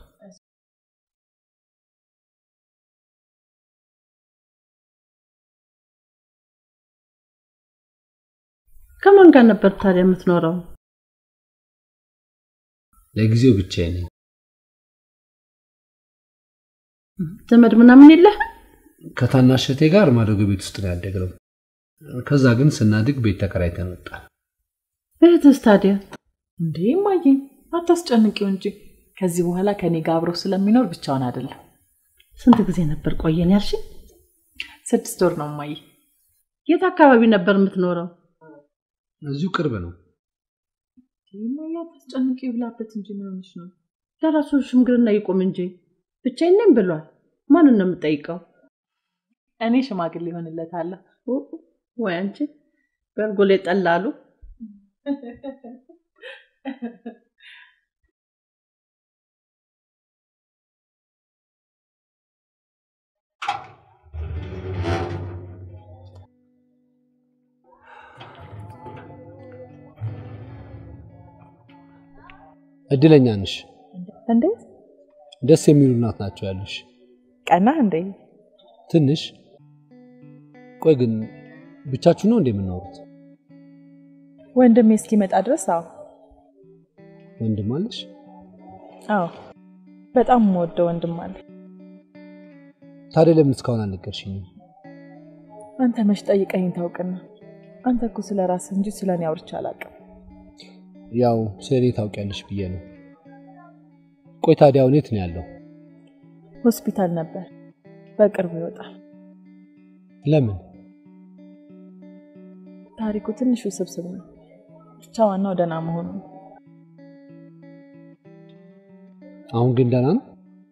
ከማን ጋር ነበር ታዲያ የምትኖረው? ለጊዜው ብቻዬን ነኝ። ዘመድ ምናምን የለህ? ከታናሽ እህቴ ጋር ማደጎ ቤት ውስጥ ነው ያደግነው። ከዛ ግን ስናድግ ቤት ተከራይተን ወጣን። እህትስ ታዲያ? እንዴ እማዬ አታስጨንቂው እንጂ ከዚህ በኋላ ከኔ ጋር አብሮ ስለሚኖር ብቻውን አይደለም። ስንት ጊዜ ነበር ቆየን ያልሽኝ? ስድስት ወር ነው እማዬ። የት አካባቢ ነበር የምትኖረው? እዚሁ ቅርብ ነው። እማዬ አታስጨንቂው ብላበት እንጂ ምን ሆነሽ ነው? ለራሱ ሽምግልና ይቁም እንጂ ብቻዬን ነኝ ብሏል። ማንን ነው የምጠይቀው? እኔ ሽማግሌ ይሆንለታለሁ። ወይ አንቺ በእርጎ ላይ ጠላሉ። እድለኛ ነሽ። እንዴት ደስ የሚሉ እናት ናቸው ያሉሽ። ቀና እንዴ? ትንሽ ቆይ ግን ብቻችሁ ነው እንዴ የምናወሩት? ወንድሜ እስኪመጣ ድረስ አዎ ወንድም አለሽ? አዎ በጣም የምወደው ወንድም አለ። ታዲያ ለምን እስካሁን አልነገርሽኝም? አንተ መች ጠይቀኝ ታውቅና? አንተ እኮ ስለ ራስህ እንጂ ስለ እኔ አውርቼ አላውቅም። ያው ስለ እኔ ታውቂያለሽ ብዬ ነው። ቆይ ታዲያ አሁን የት ነው ያለው? ሆስፒታል ነበር፣ በቅርቡ ይወጣል። ለምን? ታሪኩ ትንሽ ውስብስብ ነው። ብቻ ዋናው ደህና መሆኑ ነው። አሁን ግን ደህና ነው?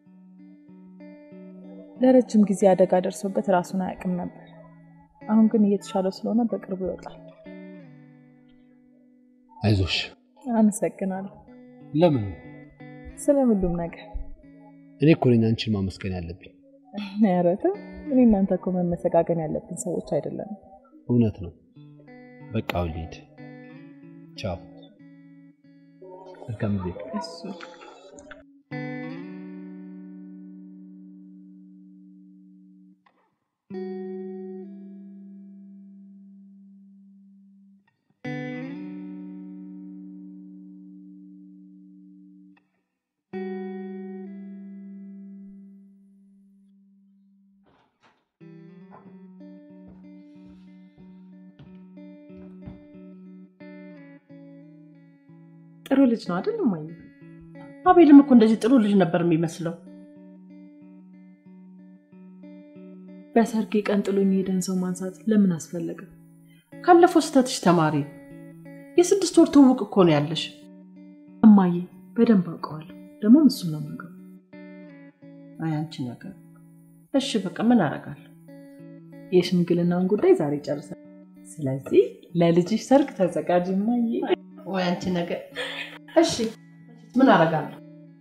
ለረጅም ጊዜ አደጋ ደርሶበት ራሱን አያውቅም ነበር። አሁን ግን እየተሻለው ስለሆነ በቅርቡ ይወጣል። አይዞሽ። አመሰግናለሁ ለምን? ስለ ሁሉም ነገር። እኔ እኮ ነኝ አንቺን ማመስገን ያለብኝ። ኧረ ተው፣ እኔ እናንተ እኮ መመሰጋገን ያለብን ሰዎች አይደለንም። እውነት ነው። በቃ አሁን ልሂድ። ቻው። መልካም ጊዜ። እሱ ጥሩ ልጅ ነው አይደል እማዬ? አቤልም እኮ እንደዚህ ጥሩ ልጅ ነበር የሚመስለው። በሰርጌ ቀን ጥሎኝ የሄደን ሰው ማንሳት ለምን አስፈለገ? ካለፈው ስህተትሽ ተማሪ። የስድስት ወር ትውውቅ እኮ ነው ያለሽ። እማዬ በደንብ አውቀዋለሁ። ደግሞ እሱን ነው የማውቀው። አይ አንቺ ነገር እሺ፣ በቃ ምን አደርጋለሁ? የሽምግልናውን ጉዳይ ዛሬ ጨርሰን፣ ስለዚህ ለልጅሽ ሰርግ ተዘጋጅ እማዬ። ወይ አንቺ ነገር እሺ፣ ምን አደርጋለሁ?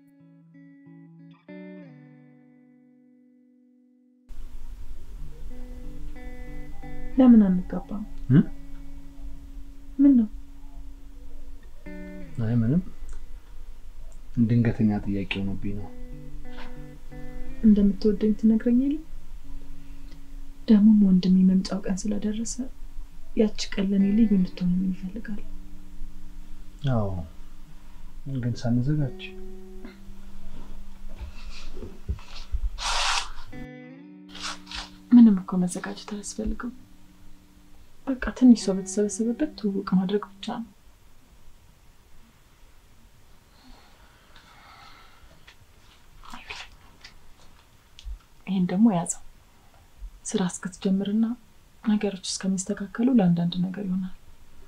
ለምን አንጋባም? ምን ነው? አይ ምንም፣ ድንገተኛ ጥያቄ ሆኖብኝ ነው። እንደምትወደኝ ትነግረኝ የለ ደግሞም ወንድሜ መምጫው ቀን ስለደረሰ ያቺ ቀን ለእኔ ልዩ እንድትሆን ይፈልጋል። አዎ፣ ግን ሳንዘጋጅ ምንም እኮ መዘጋጀት አያስፈልግም። በቃ ትንሽ ሰው በተሰበሰበበት ትውውቅ ማድረግ ብቻ ነው። ይህን ደግሞ ያዘው። ስራ እስክትጀምርና ነገሮች እስከሚስተካከሉ ለአንዳንድ ነገር ይሆናል።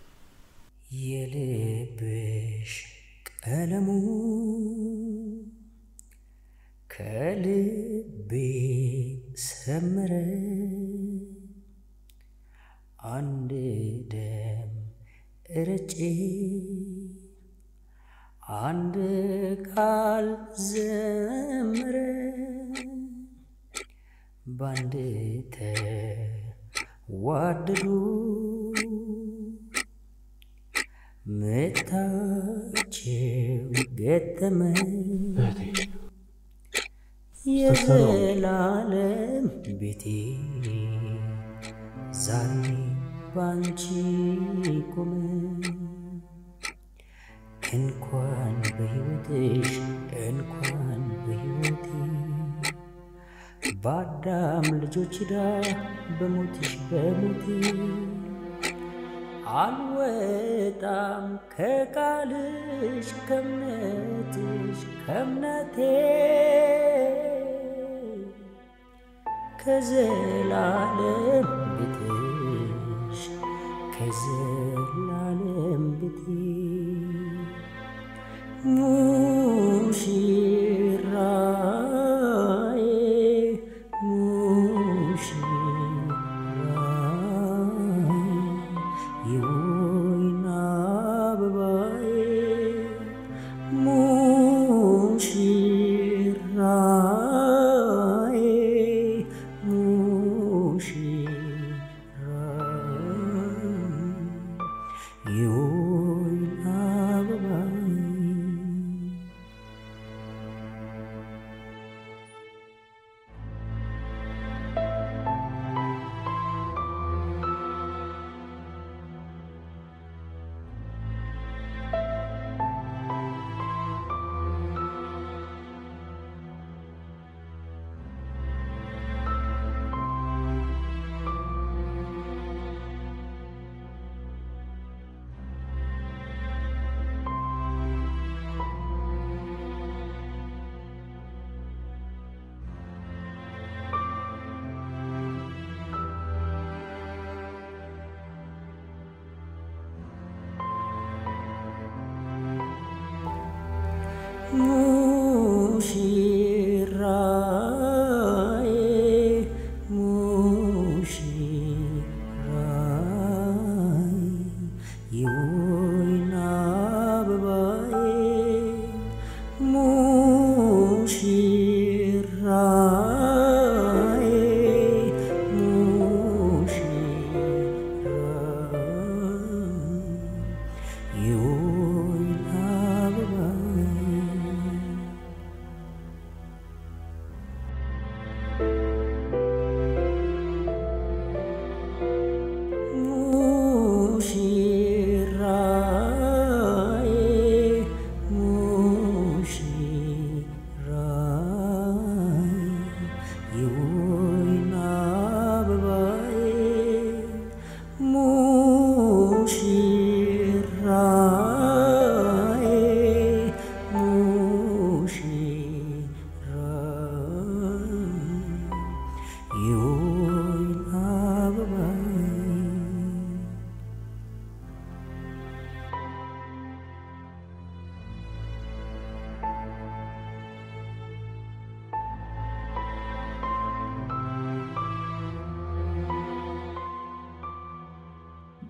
የልብሽ ቀለሙ ከልቤ ሰመረ አንድ ደም እረጬ አንድ ቃል ዘምረ ባንድ ተዋደዱ ምታቸው ገጠመ የዘላለም ቤቴ ዛሬ ባንቺ ቆመ። እንኳን በሕይወትሽ እንኳን በሕይወቴ በአዳም ልጆች ዳ በሞትሽ በሞቴ አልወጣም ከቃልሽ ከእምነትሽ ከእምነቴ ከዘላለም ቤትሽ ከዘላለም ቤቴ ሙሽራዬ ሙሽራዬ የወይን አበባዬ ሙሽራዬ ሙሽራዬ የወይን አበባዬ ሙሽራዬ ሙሽራዬ የወይን አበባዬ ሙሽራዬ ሙሽራዬ የወይን አበባዬ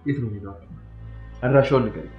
የት ነው ሄደው? አድራሻውን ንገረኝ።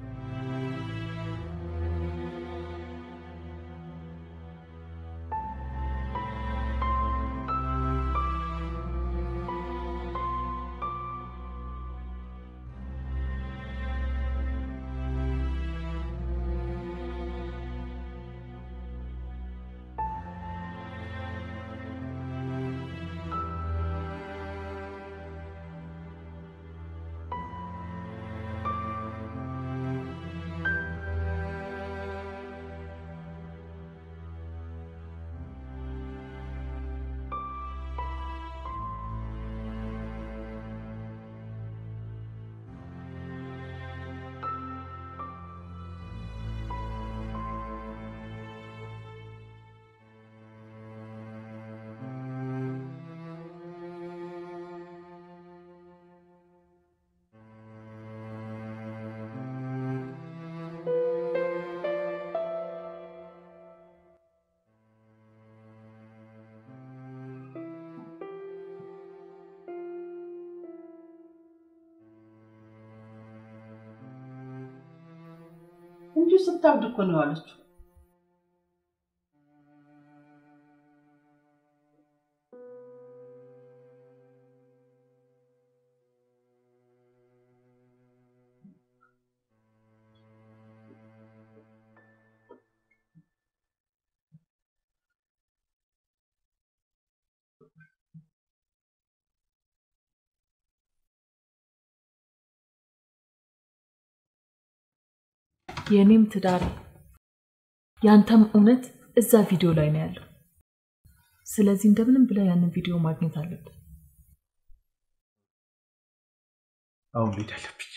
እንጂ ስታብድ እኮ ነው ያለችው። የእኔም ትዳር ያንተም እውነት እዛ ቪዲዮ ላይ ነው ያለው። ስለዚህ እንደምንም ብለህ ያንን ቪዲዮ ማግኘት አለብን። አሁን መሄድ አለብኝ።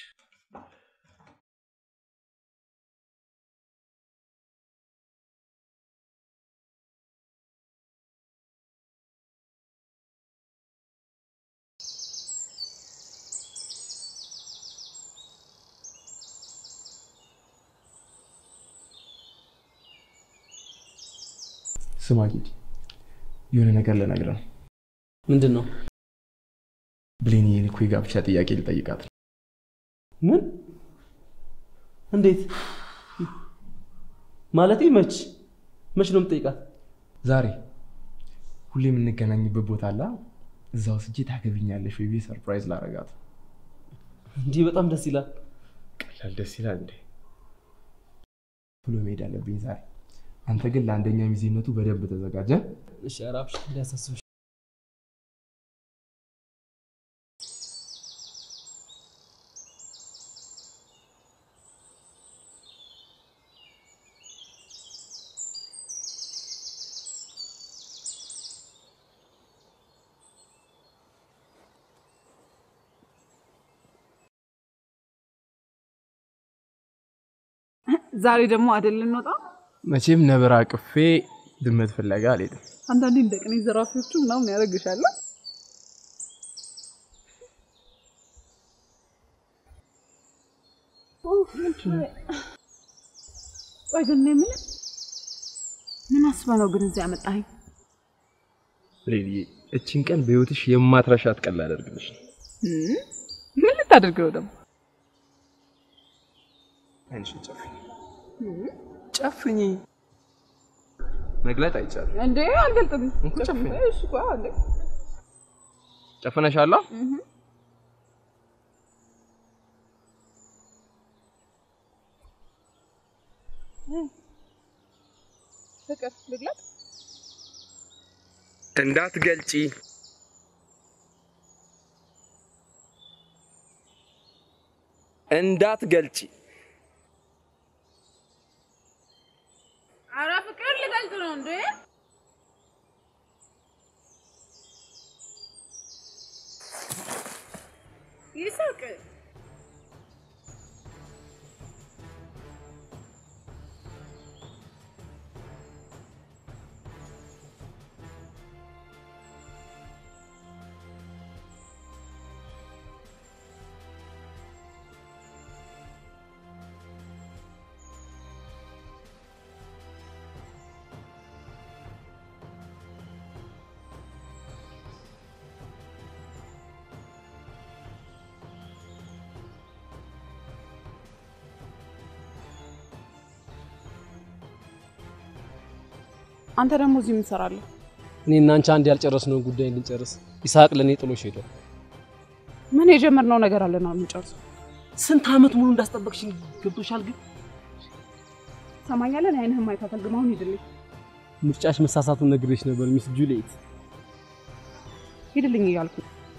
ስማ ጌዲ፣ የሆነ ነገር ልነግርህ ነው። ምንድን ነው? ብሌን ይህን እኮ የጋብቻ ጥያቄ ልጠይቃት ነው። ምን? እንዴት? ማለቴ መች መች ነው የምጠይቃት? ዛሬ ሁሌ የምንገናኝበት ቦታ አላ እዛ ወስጄ ታገብኛለሽ ወይ ብዬ ሰርፕራይዝ ላረጋት። እንዲህ በጣም ደስ ይላል። ቀላል ደስ ይላል እንዴ? ቶሎ መሄድ አለብኝ ዛሬ። አንተ ግን ለአንደኛ ሚዜነቱ በደንብ ተዘጋጀ። እሺ፣ ኧረ አብሽር እንዳያሳስብሽ። ዛሬ ደግሞ አይደል እንወጣ? መቼም ነብር አቅፌ ድመት ፍለጋ አልሄድም። አንዳንዴ እንደ ቅኔ ዘራፊዎቹ ምናምን ያደርግሻል። ቆይ ግን እኔ የምልህ ምን አስበህ ነው ግን እዚህ ያመጣኸኝ? ሌሊዬ እችን ቀን በህይወትሽ የማትረሻት ቀን ላደርግልሽ ነው። እም? ምን ልታደርገው ደግሞ? አንቺ ጨፍኝ ጨፍኝ። መግለጥ አይቻልም። እንዴ አልገልጥም። እንኩ ጨፍኝ። እሺ ቆይ አንዴ ጨፍነሻላ? እህ ፍቅር ልግለጥ? እንዳትገልጪ። እንዳትገልጪ። ኧረ ፍቅር ልገልጥ ነው እንዴ? ይሳቅ አንተ ደግሞ እዚህ ምን ትሰራለህ? እኔ እና አንቺ አንድ ያልጨረስነውን ጉዳይ እንድንጨርስ ይስሐቅ ለእኔ ጥሎሽ ሄዷል። ምን የጀመርነው ነገር አለ ነው የምንጨርሰው? ስንት ዓመት ሙሉ እንዳስጠበቅሽኝ ገብቶሻል። ግን ሰማኛለን። አይንህም ማየት አልፈልግም። አሁን ሂድልኝ፣ ምርጫሽ መሳሳቱን ነግሬሽ ነበር ሚስ ጁሊየት። ሂድልኝ እያልኩ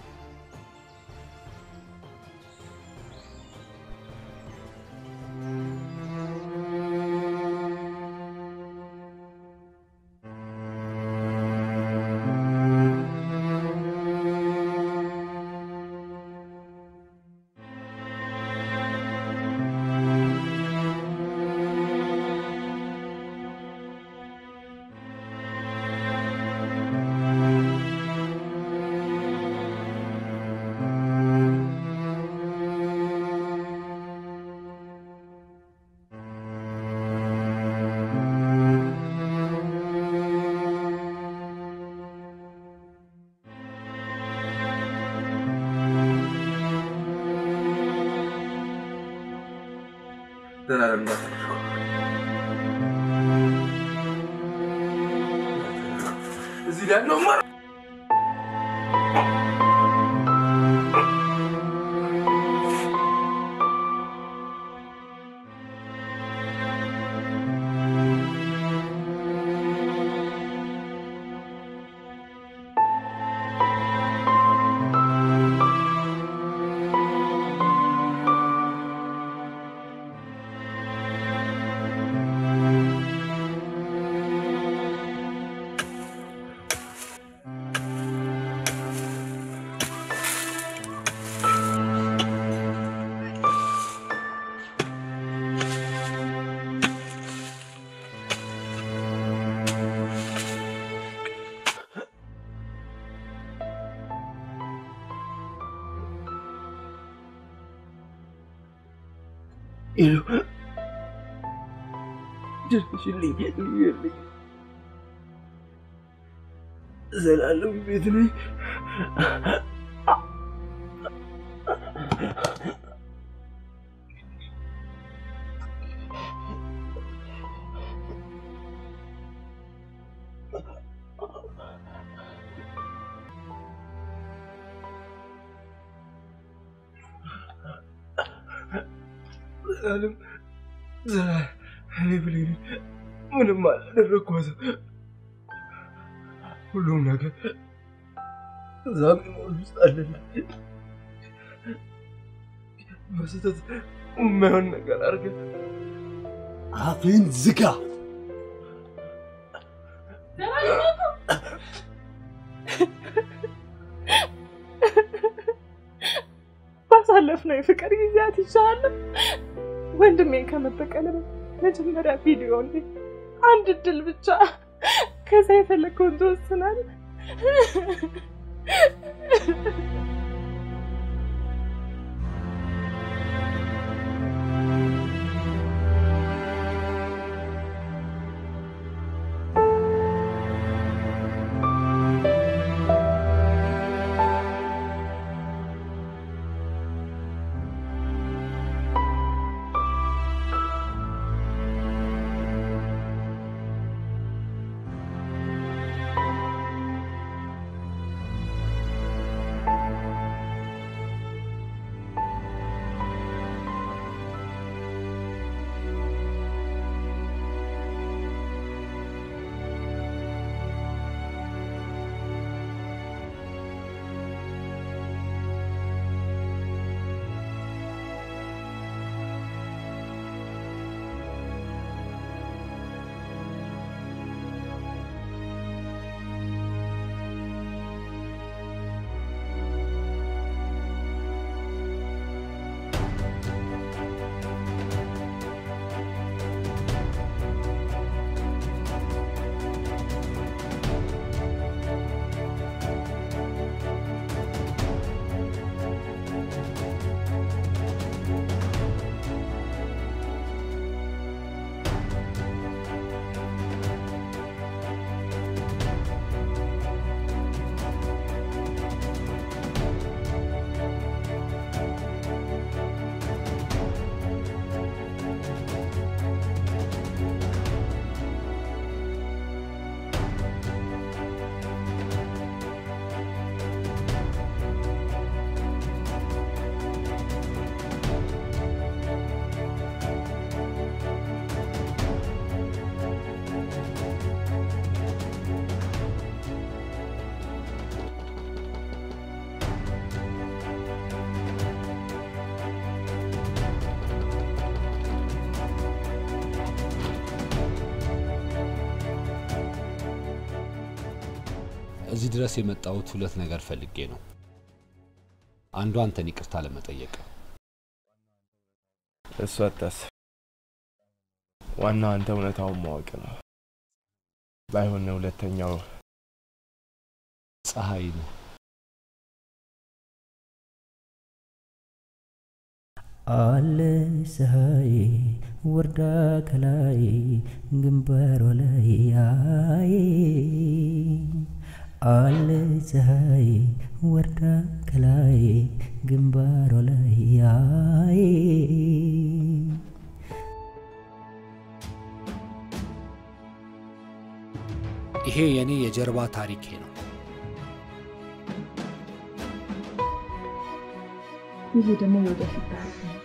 ዘላለም እንዳትረሱ። እዚህ ላይ ነው ማ ሄሎ ድረሽልኝ፣ ልዩልኝ። ዘላለም ቤት ነኝ። ዘላለም ዘላለም እኔ ብሌን ምንም አላደረግኳትም። ሁሉም ነገር እዛ ሜሞሪ ውስጥ አለና በስህተት የማይሆን ነገር አድርገን አፍህን ዝጋ። ባሳለፍነው የፍቅር ጊዜያት ይሻላል ወንድሜን ከመበቀል መጀመሪያ ቪዲዮ እንዴ አንድ እድል ብቻ ከዛ የፈለግከውን ትወስናለህ። እዚህ ድረስ የመጣሁት ሁለት ነገር ፈልጌ ነው። አንዱ አንተን ይቅርታ ለመጠየቅ እሱ አታስብ። ዋናው አንተ እውነታውን ማወቅ ነው። ባይሆን ሁለተኛው ፀሐይ ነው። አለ ፀሐይ ወርዳ ከላይ ግንባሯ ላይ አይ አለ ፀሐይ ወርዳ ከላይ ግንባሯ ላይ አይ ይሄ የኔ የጀርባ ታሪኬ ነው። ይሄ ደግሞ የወደፊት ታሪክ ነው።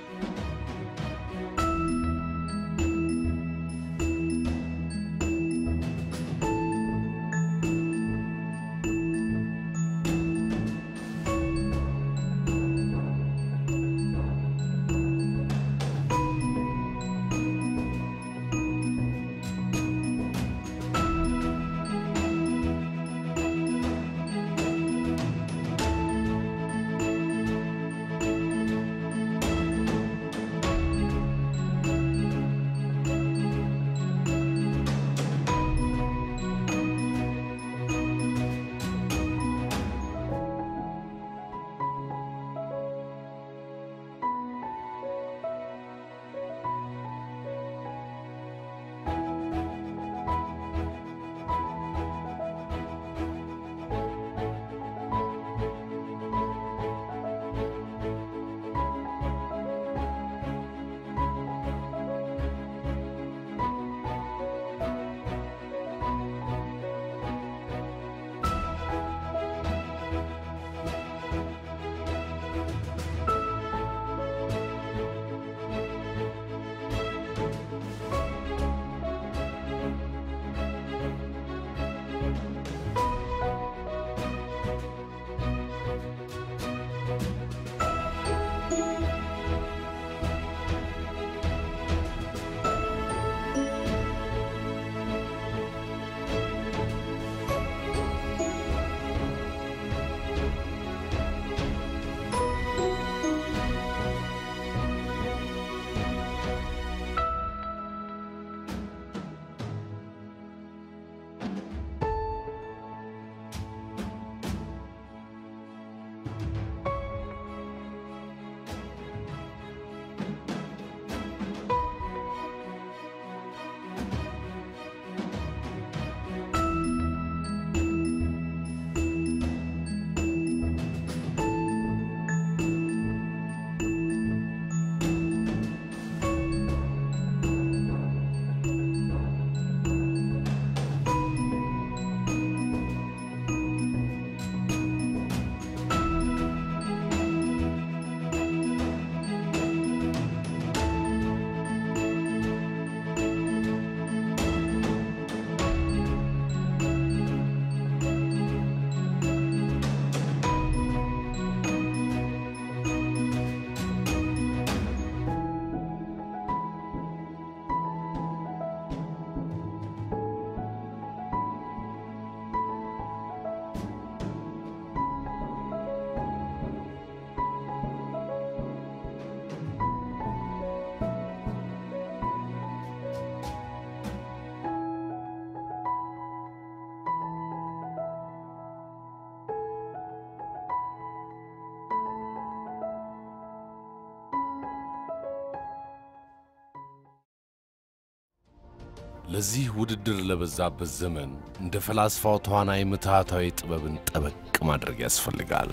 ለዚህ ውድድር ለበዛበት ዘመን እንደ ፈላስፋው ተዋናይ ምትሃታዊ ጥበብን ጠበቅ ማድረግ ያስፈልጋል።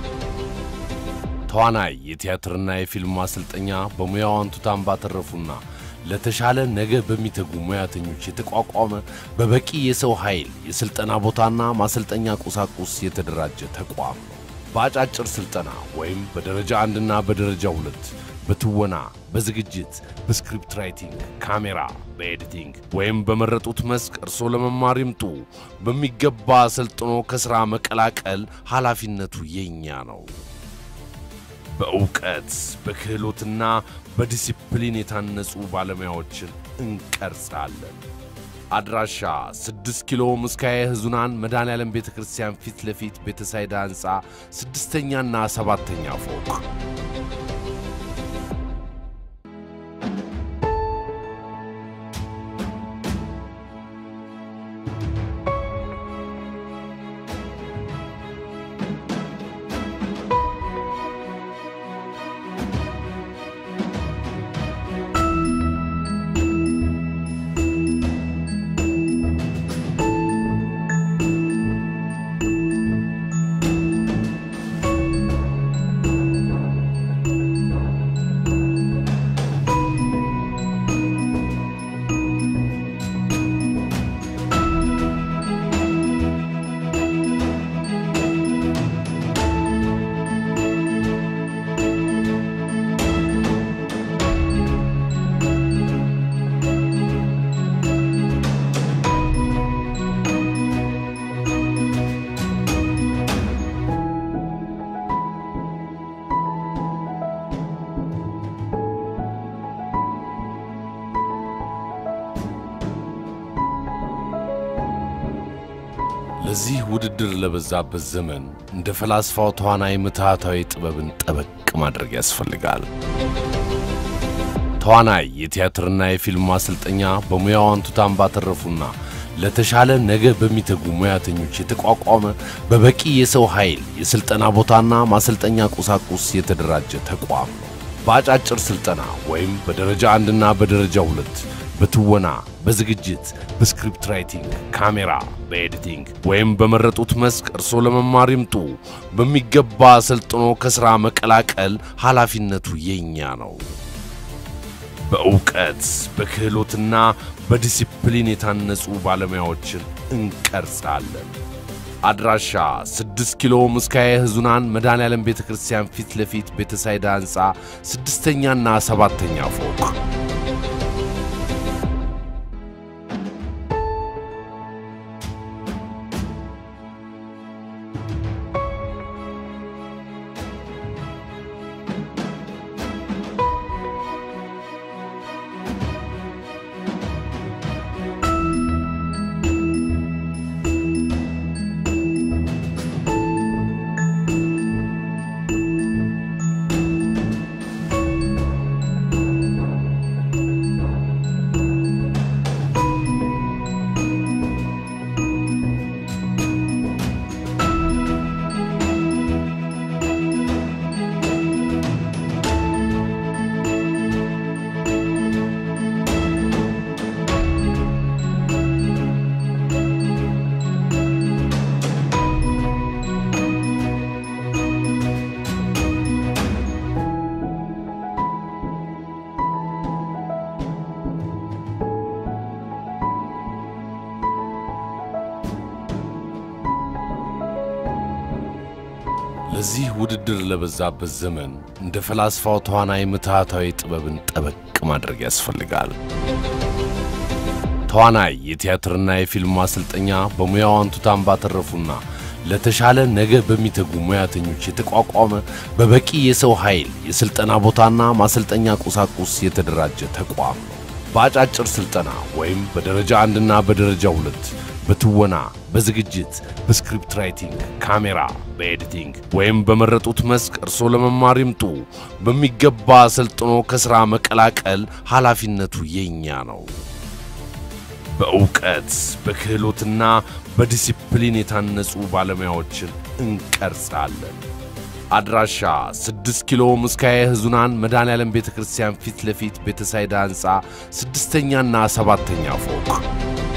ተዋናይ የቲያትርና የፊልም ማሰልጠኛ በሙያው አንቱታን ባተረፉና ለተሻለ ነገ በሚተጉ ሙያተኞች የተቋቋመ በበቂ የሰው ኃይል የሥልጠና ቦታና ማሰልጠኛ ቁሳቁስ የተደራጀ ተቋም ነው። በአጫጭር ሥልጠና ወይም በደረጃ አንድና በደረጃ ሁለት በትወና፣ በዝግጅት፣ በስክሪፕት ራይቲንግ፣ ካሜራ፣ በኤዲቲንግ ወይም በመረጡት መስክ እርሶ ለመማር ይምጡ። በሚገባ ሰልጥኖ ከሥራ መቀላቀል ኃላፊነቱ የኛ ነው። በእውቀት በክህሎትና በዲሲፕሊን የታነጹ ባለሙያዎችን እንቀርጻለን። አድራሻ 6 ኪሎ ምስካየ ሕዙናን መድኃኔዓለም ቤተ ክርስቲያን ፊት ለፊት ቤተሳይዳ ሕንፃ ስድስተኛና ሰባተኛ ፎቅ። ለዚህ ውድድር ለበዛበት ዘመን እንደ ፈላስፋው ተዋናይ ምትሃታዊ ጥበብን ጠበቅ ማድረግ ያስፈልጋል። ተዋናይ የቲያትርና የፊልም ማሰልጠኛ በሙያው አንቱታን ባተረፉና ለተሻለ ነገ በሚተጉ ሙያተኞች የተቋቋመ በበቂ የሰው ኃይል የሥልጠና ቦታና ማሰልጠኛ ቁሳቁስ የተደራጀ ተቋም ነው። በአጫጭር ሥልጠና ወይም በደረጃ አንድና በደረጃ ሁለት በትወና፣ በዝግጅት፣ በስክሪፕት ራይቲንግ፣ ካሜራ፣ በኤዲቲንግ ወይም በመረጡት መስክ እርሶ ለመማር ይምጡ። በሚገባ ሰልጥኖ ከሥራ መቀላቀል ኃላፊነቱ የኛ ነው። በእውቀት በክህሎትና በዲሲፕሊን የታነጹ ባለሙያዎችን እንቀርጻለን። አድራሻ 6 ኪሎ ምስካየ ሕዙናን መድኃኔዓለም ቤተ ክርስቲያን ፊት ለፊት ቤተሳይዳ ሕንፃ ስድስተኛና ሰባተኛ ፎቅ። ለዚህ ውድድር ለበዛበት ዘመን እንደ ፈላስፋው ተዋናይ ምትሃታዊ ጥበብን ጠበቅ ማድረግ ያስፈልጋል። ተዋናይ የቲያትርና የፊልም ማሰልጠኛ በሙያው አንቱታን ባተረፉና ለተሻለ ነገ በሚተጉ ሙያተኞች የተቋቋመ በበቂ የሰው ኃይል የሥልጠና ቦታና ማሰልጠኛ ቁሳቁስ የተደራጀ ተቋም ነው። በአጫጭር ሥልጠና ወይም በደረጃ አንድና በደረጃ ሁለት በትወና፣ በዝግጅት፣ በስክሪፕት ራይቲንግ፣ ካሜራ፣ በኤዲቲንግ ወይም በመረጡት መስክ እርሶ ለመማር ይምጡ። በሚገባ ሰልጥኖ ከሥራ መቀላቀል ኃላፊነቱ የኛ ነው። በእውቀት በክህሎትና በዲሲፕሊን የታነጹ ባለሙያዎችን እንቀርጻለን። አድራሻ 6 ኪሎ ምስካየ ሕዙናን መድኃኔዓለም ቤተ ክርስቲያን ፊት ለፊት ቤተሳይዳ ሕንፃ ስድስተኛና ሰባተኛ ፎቅ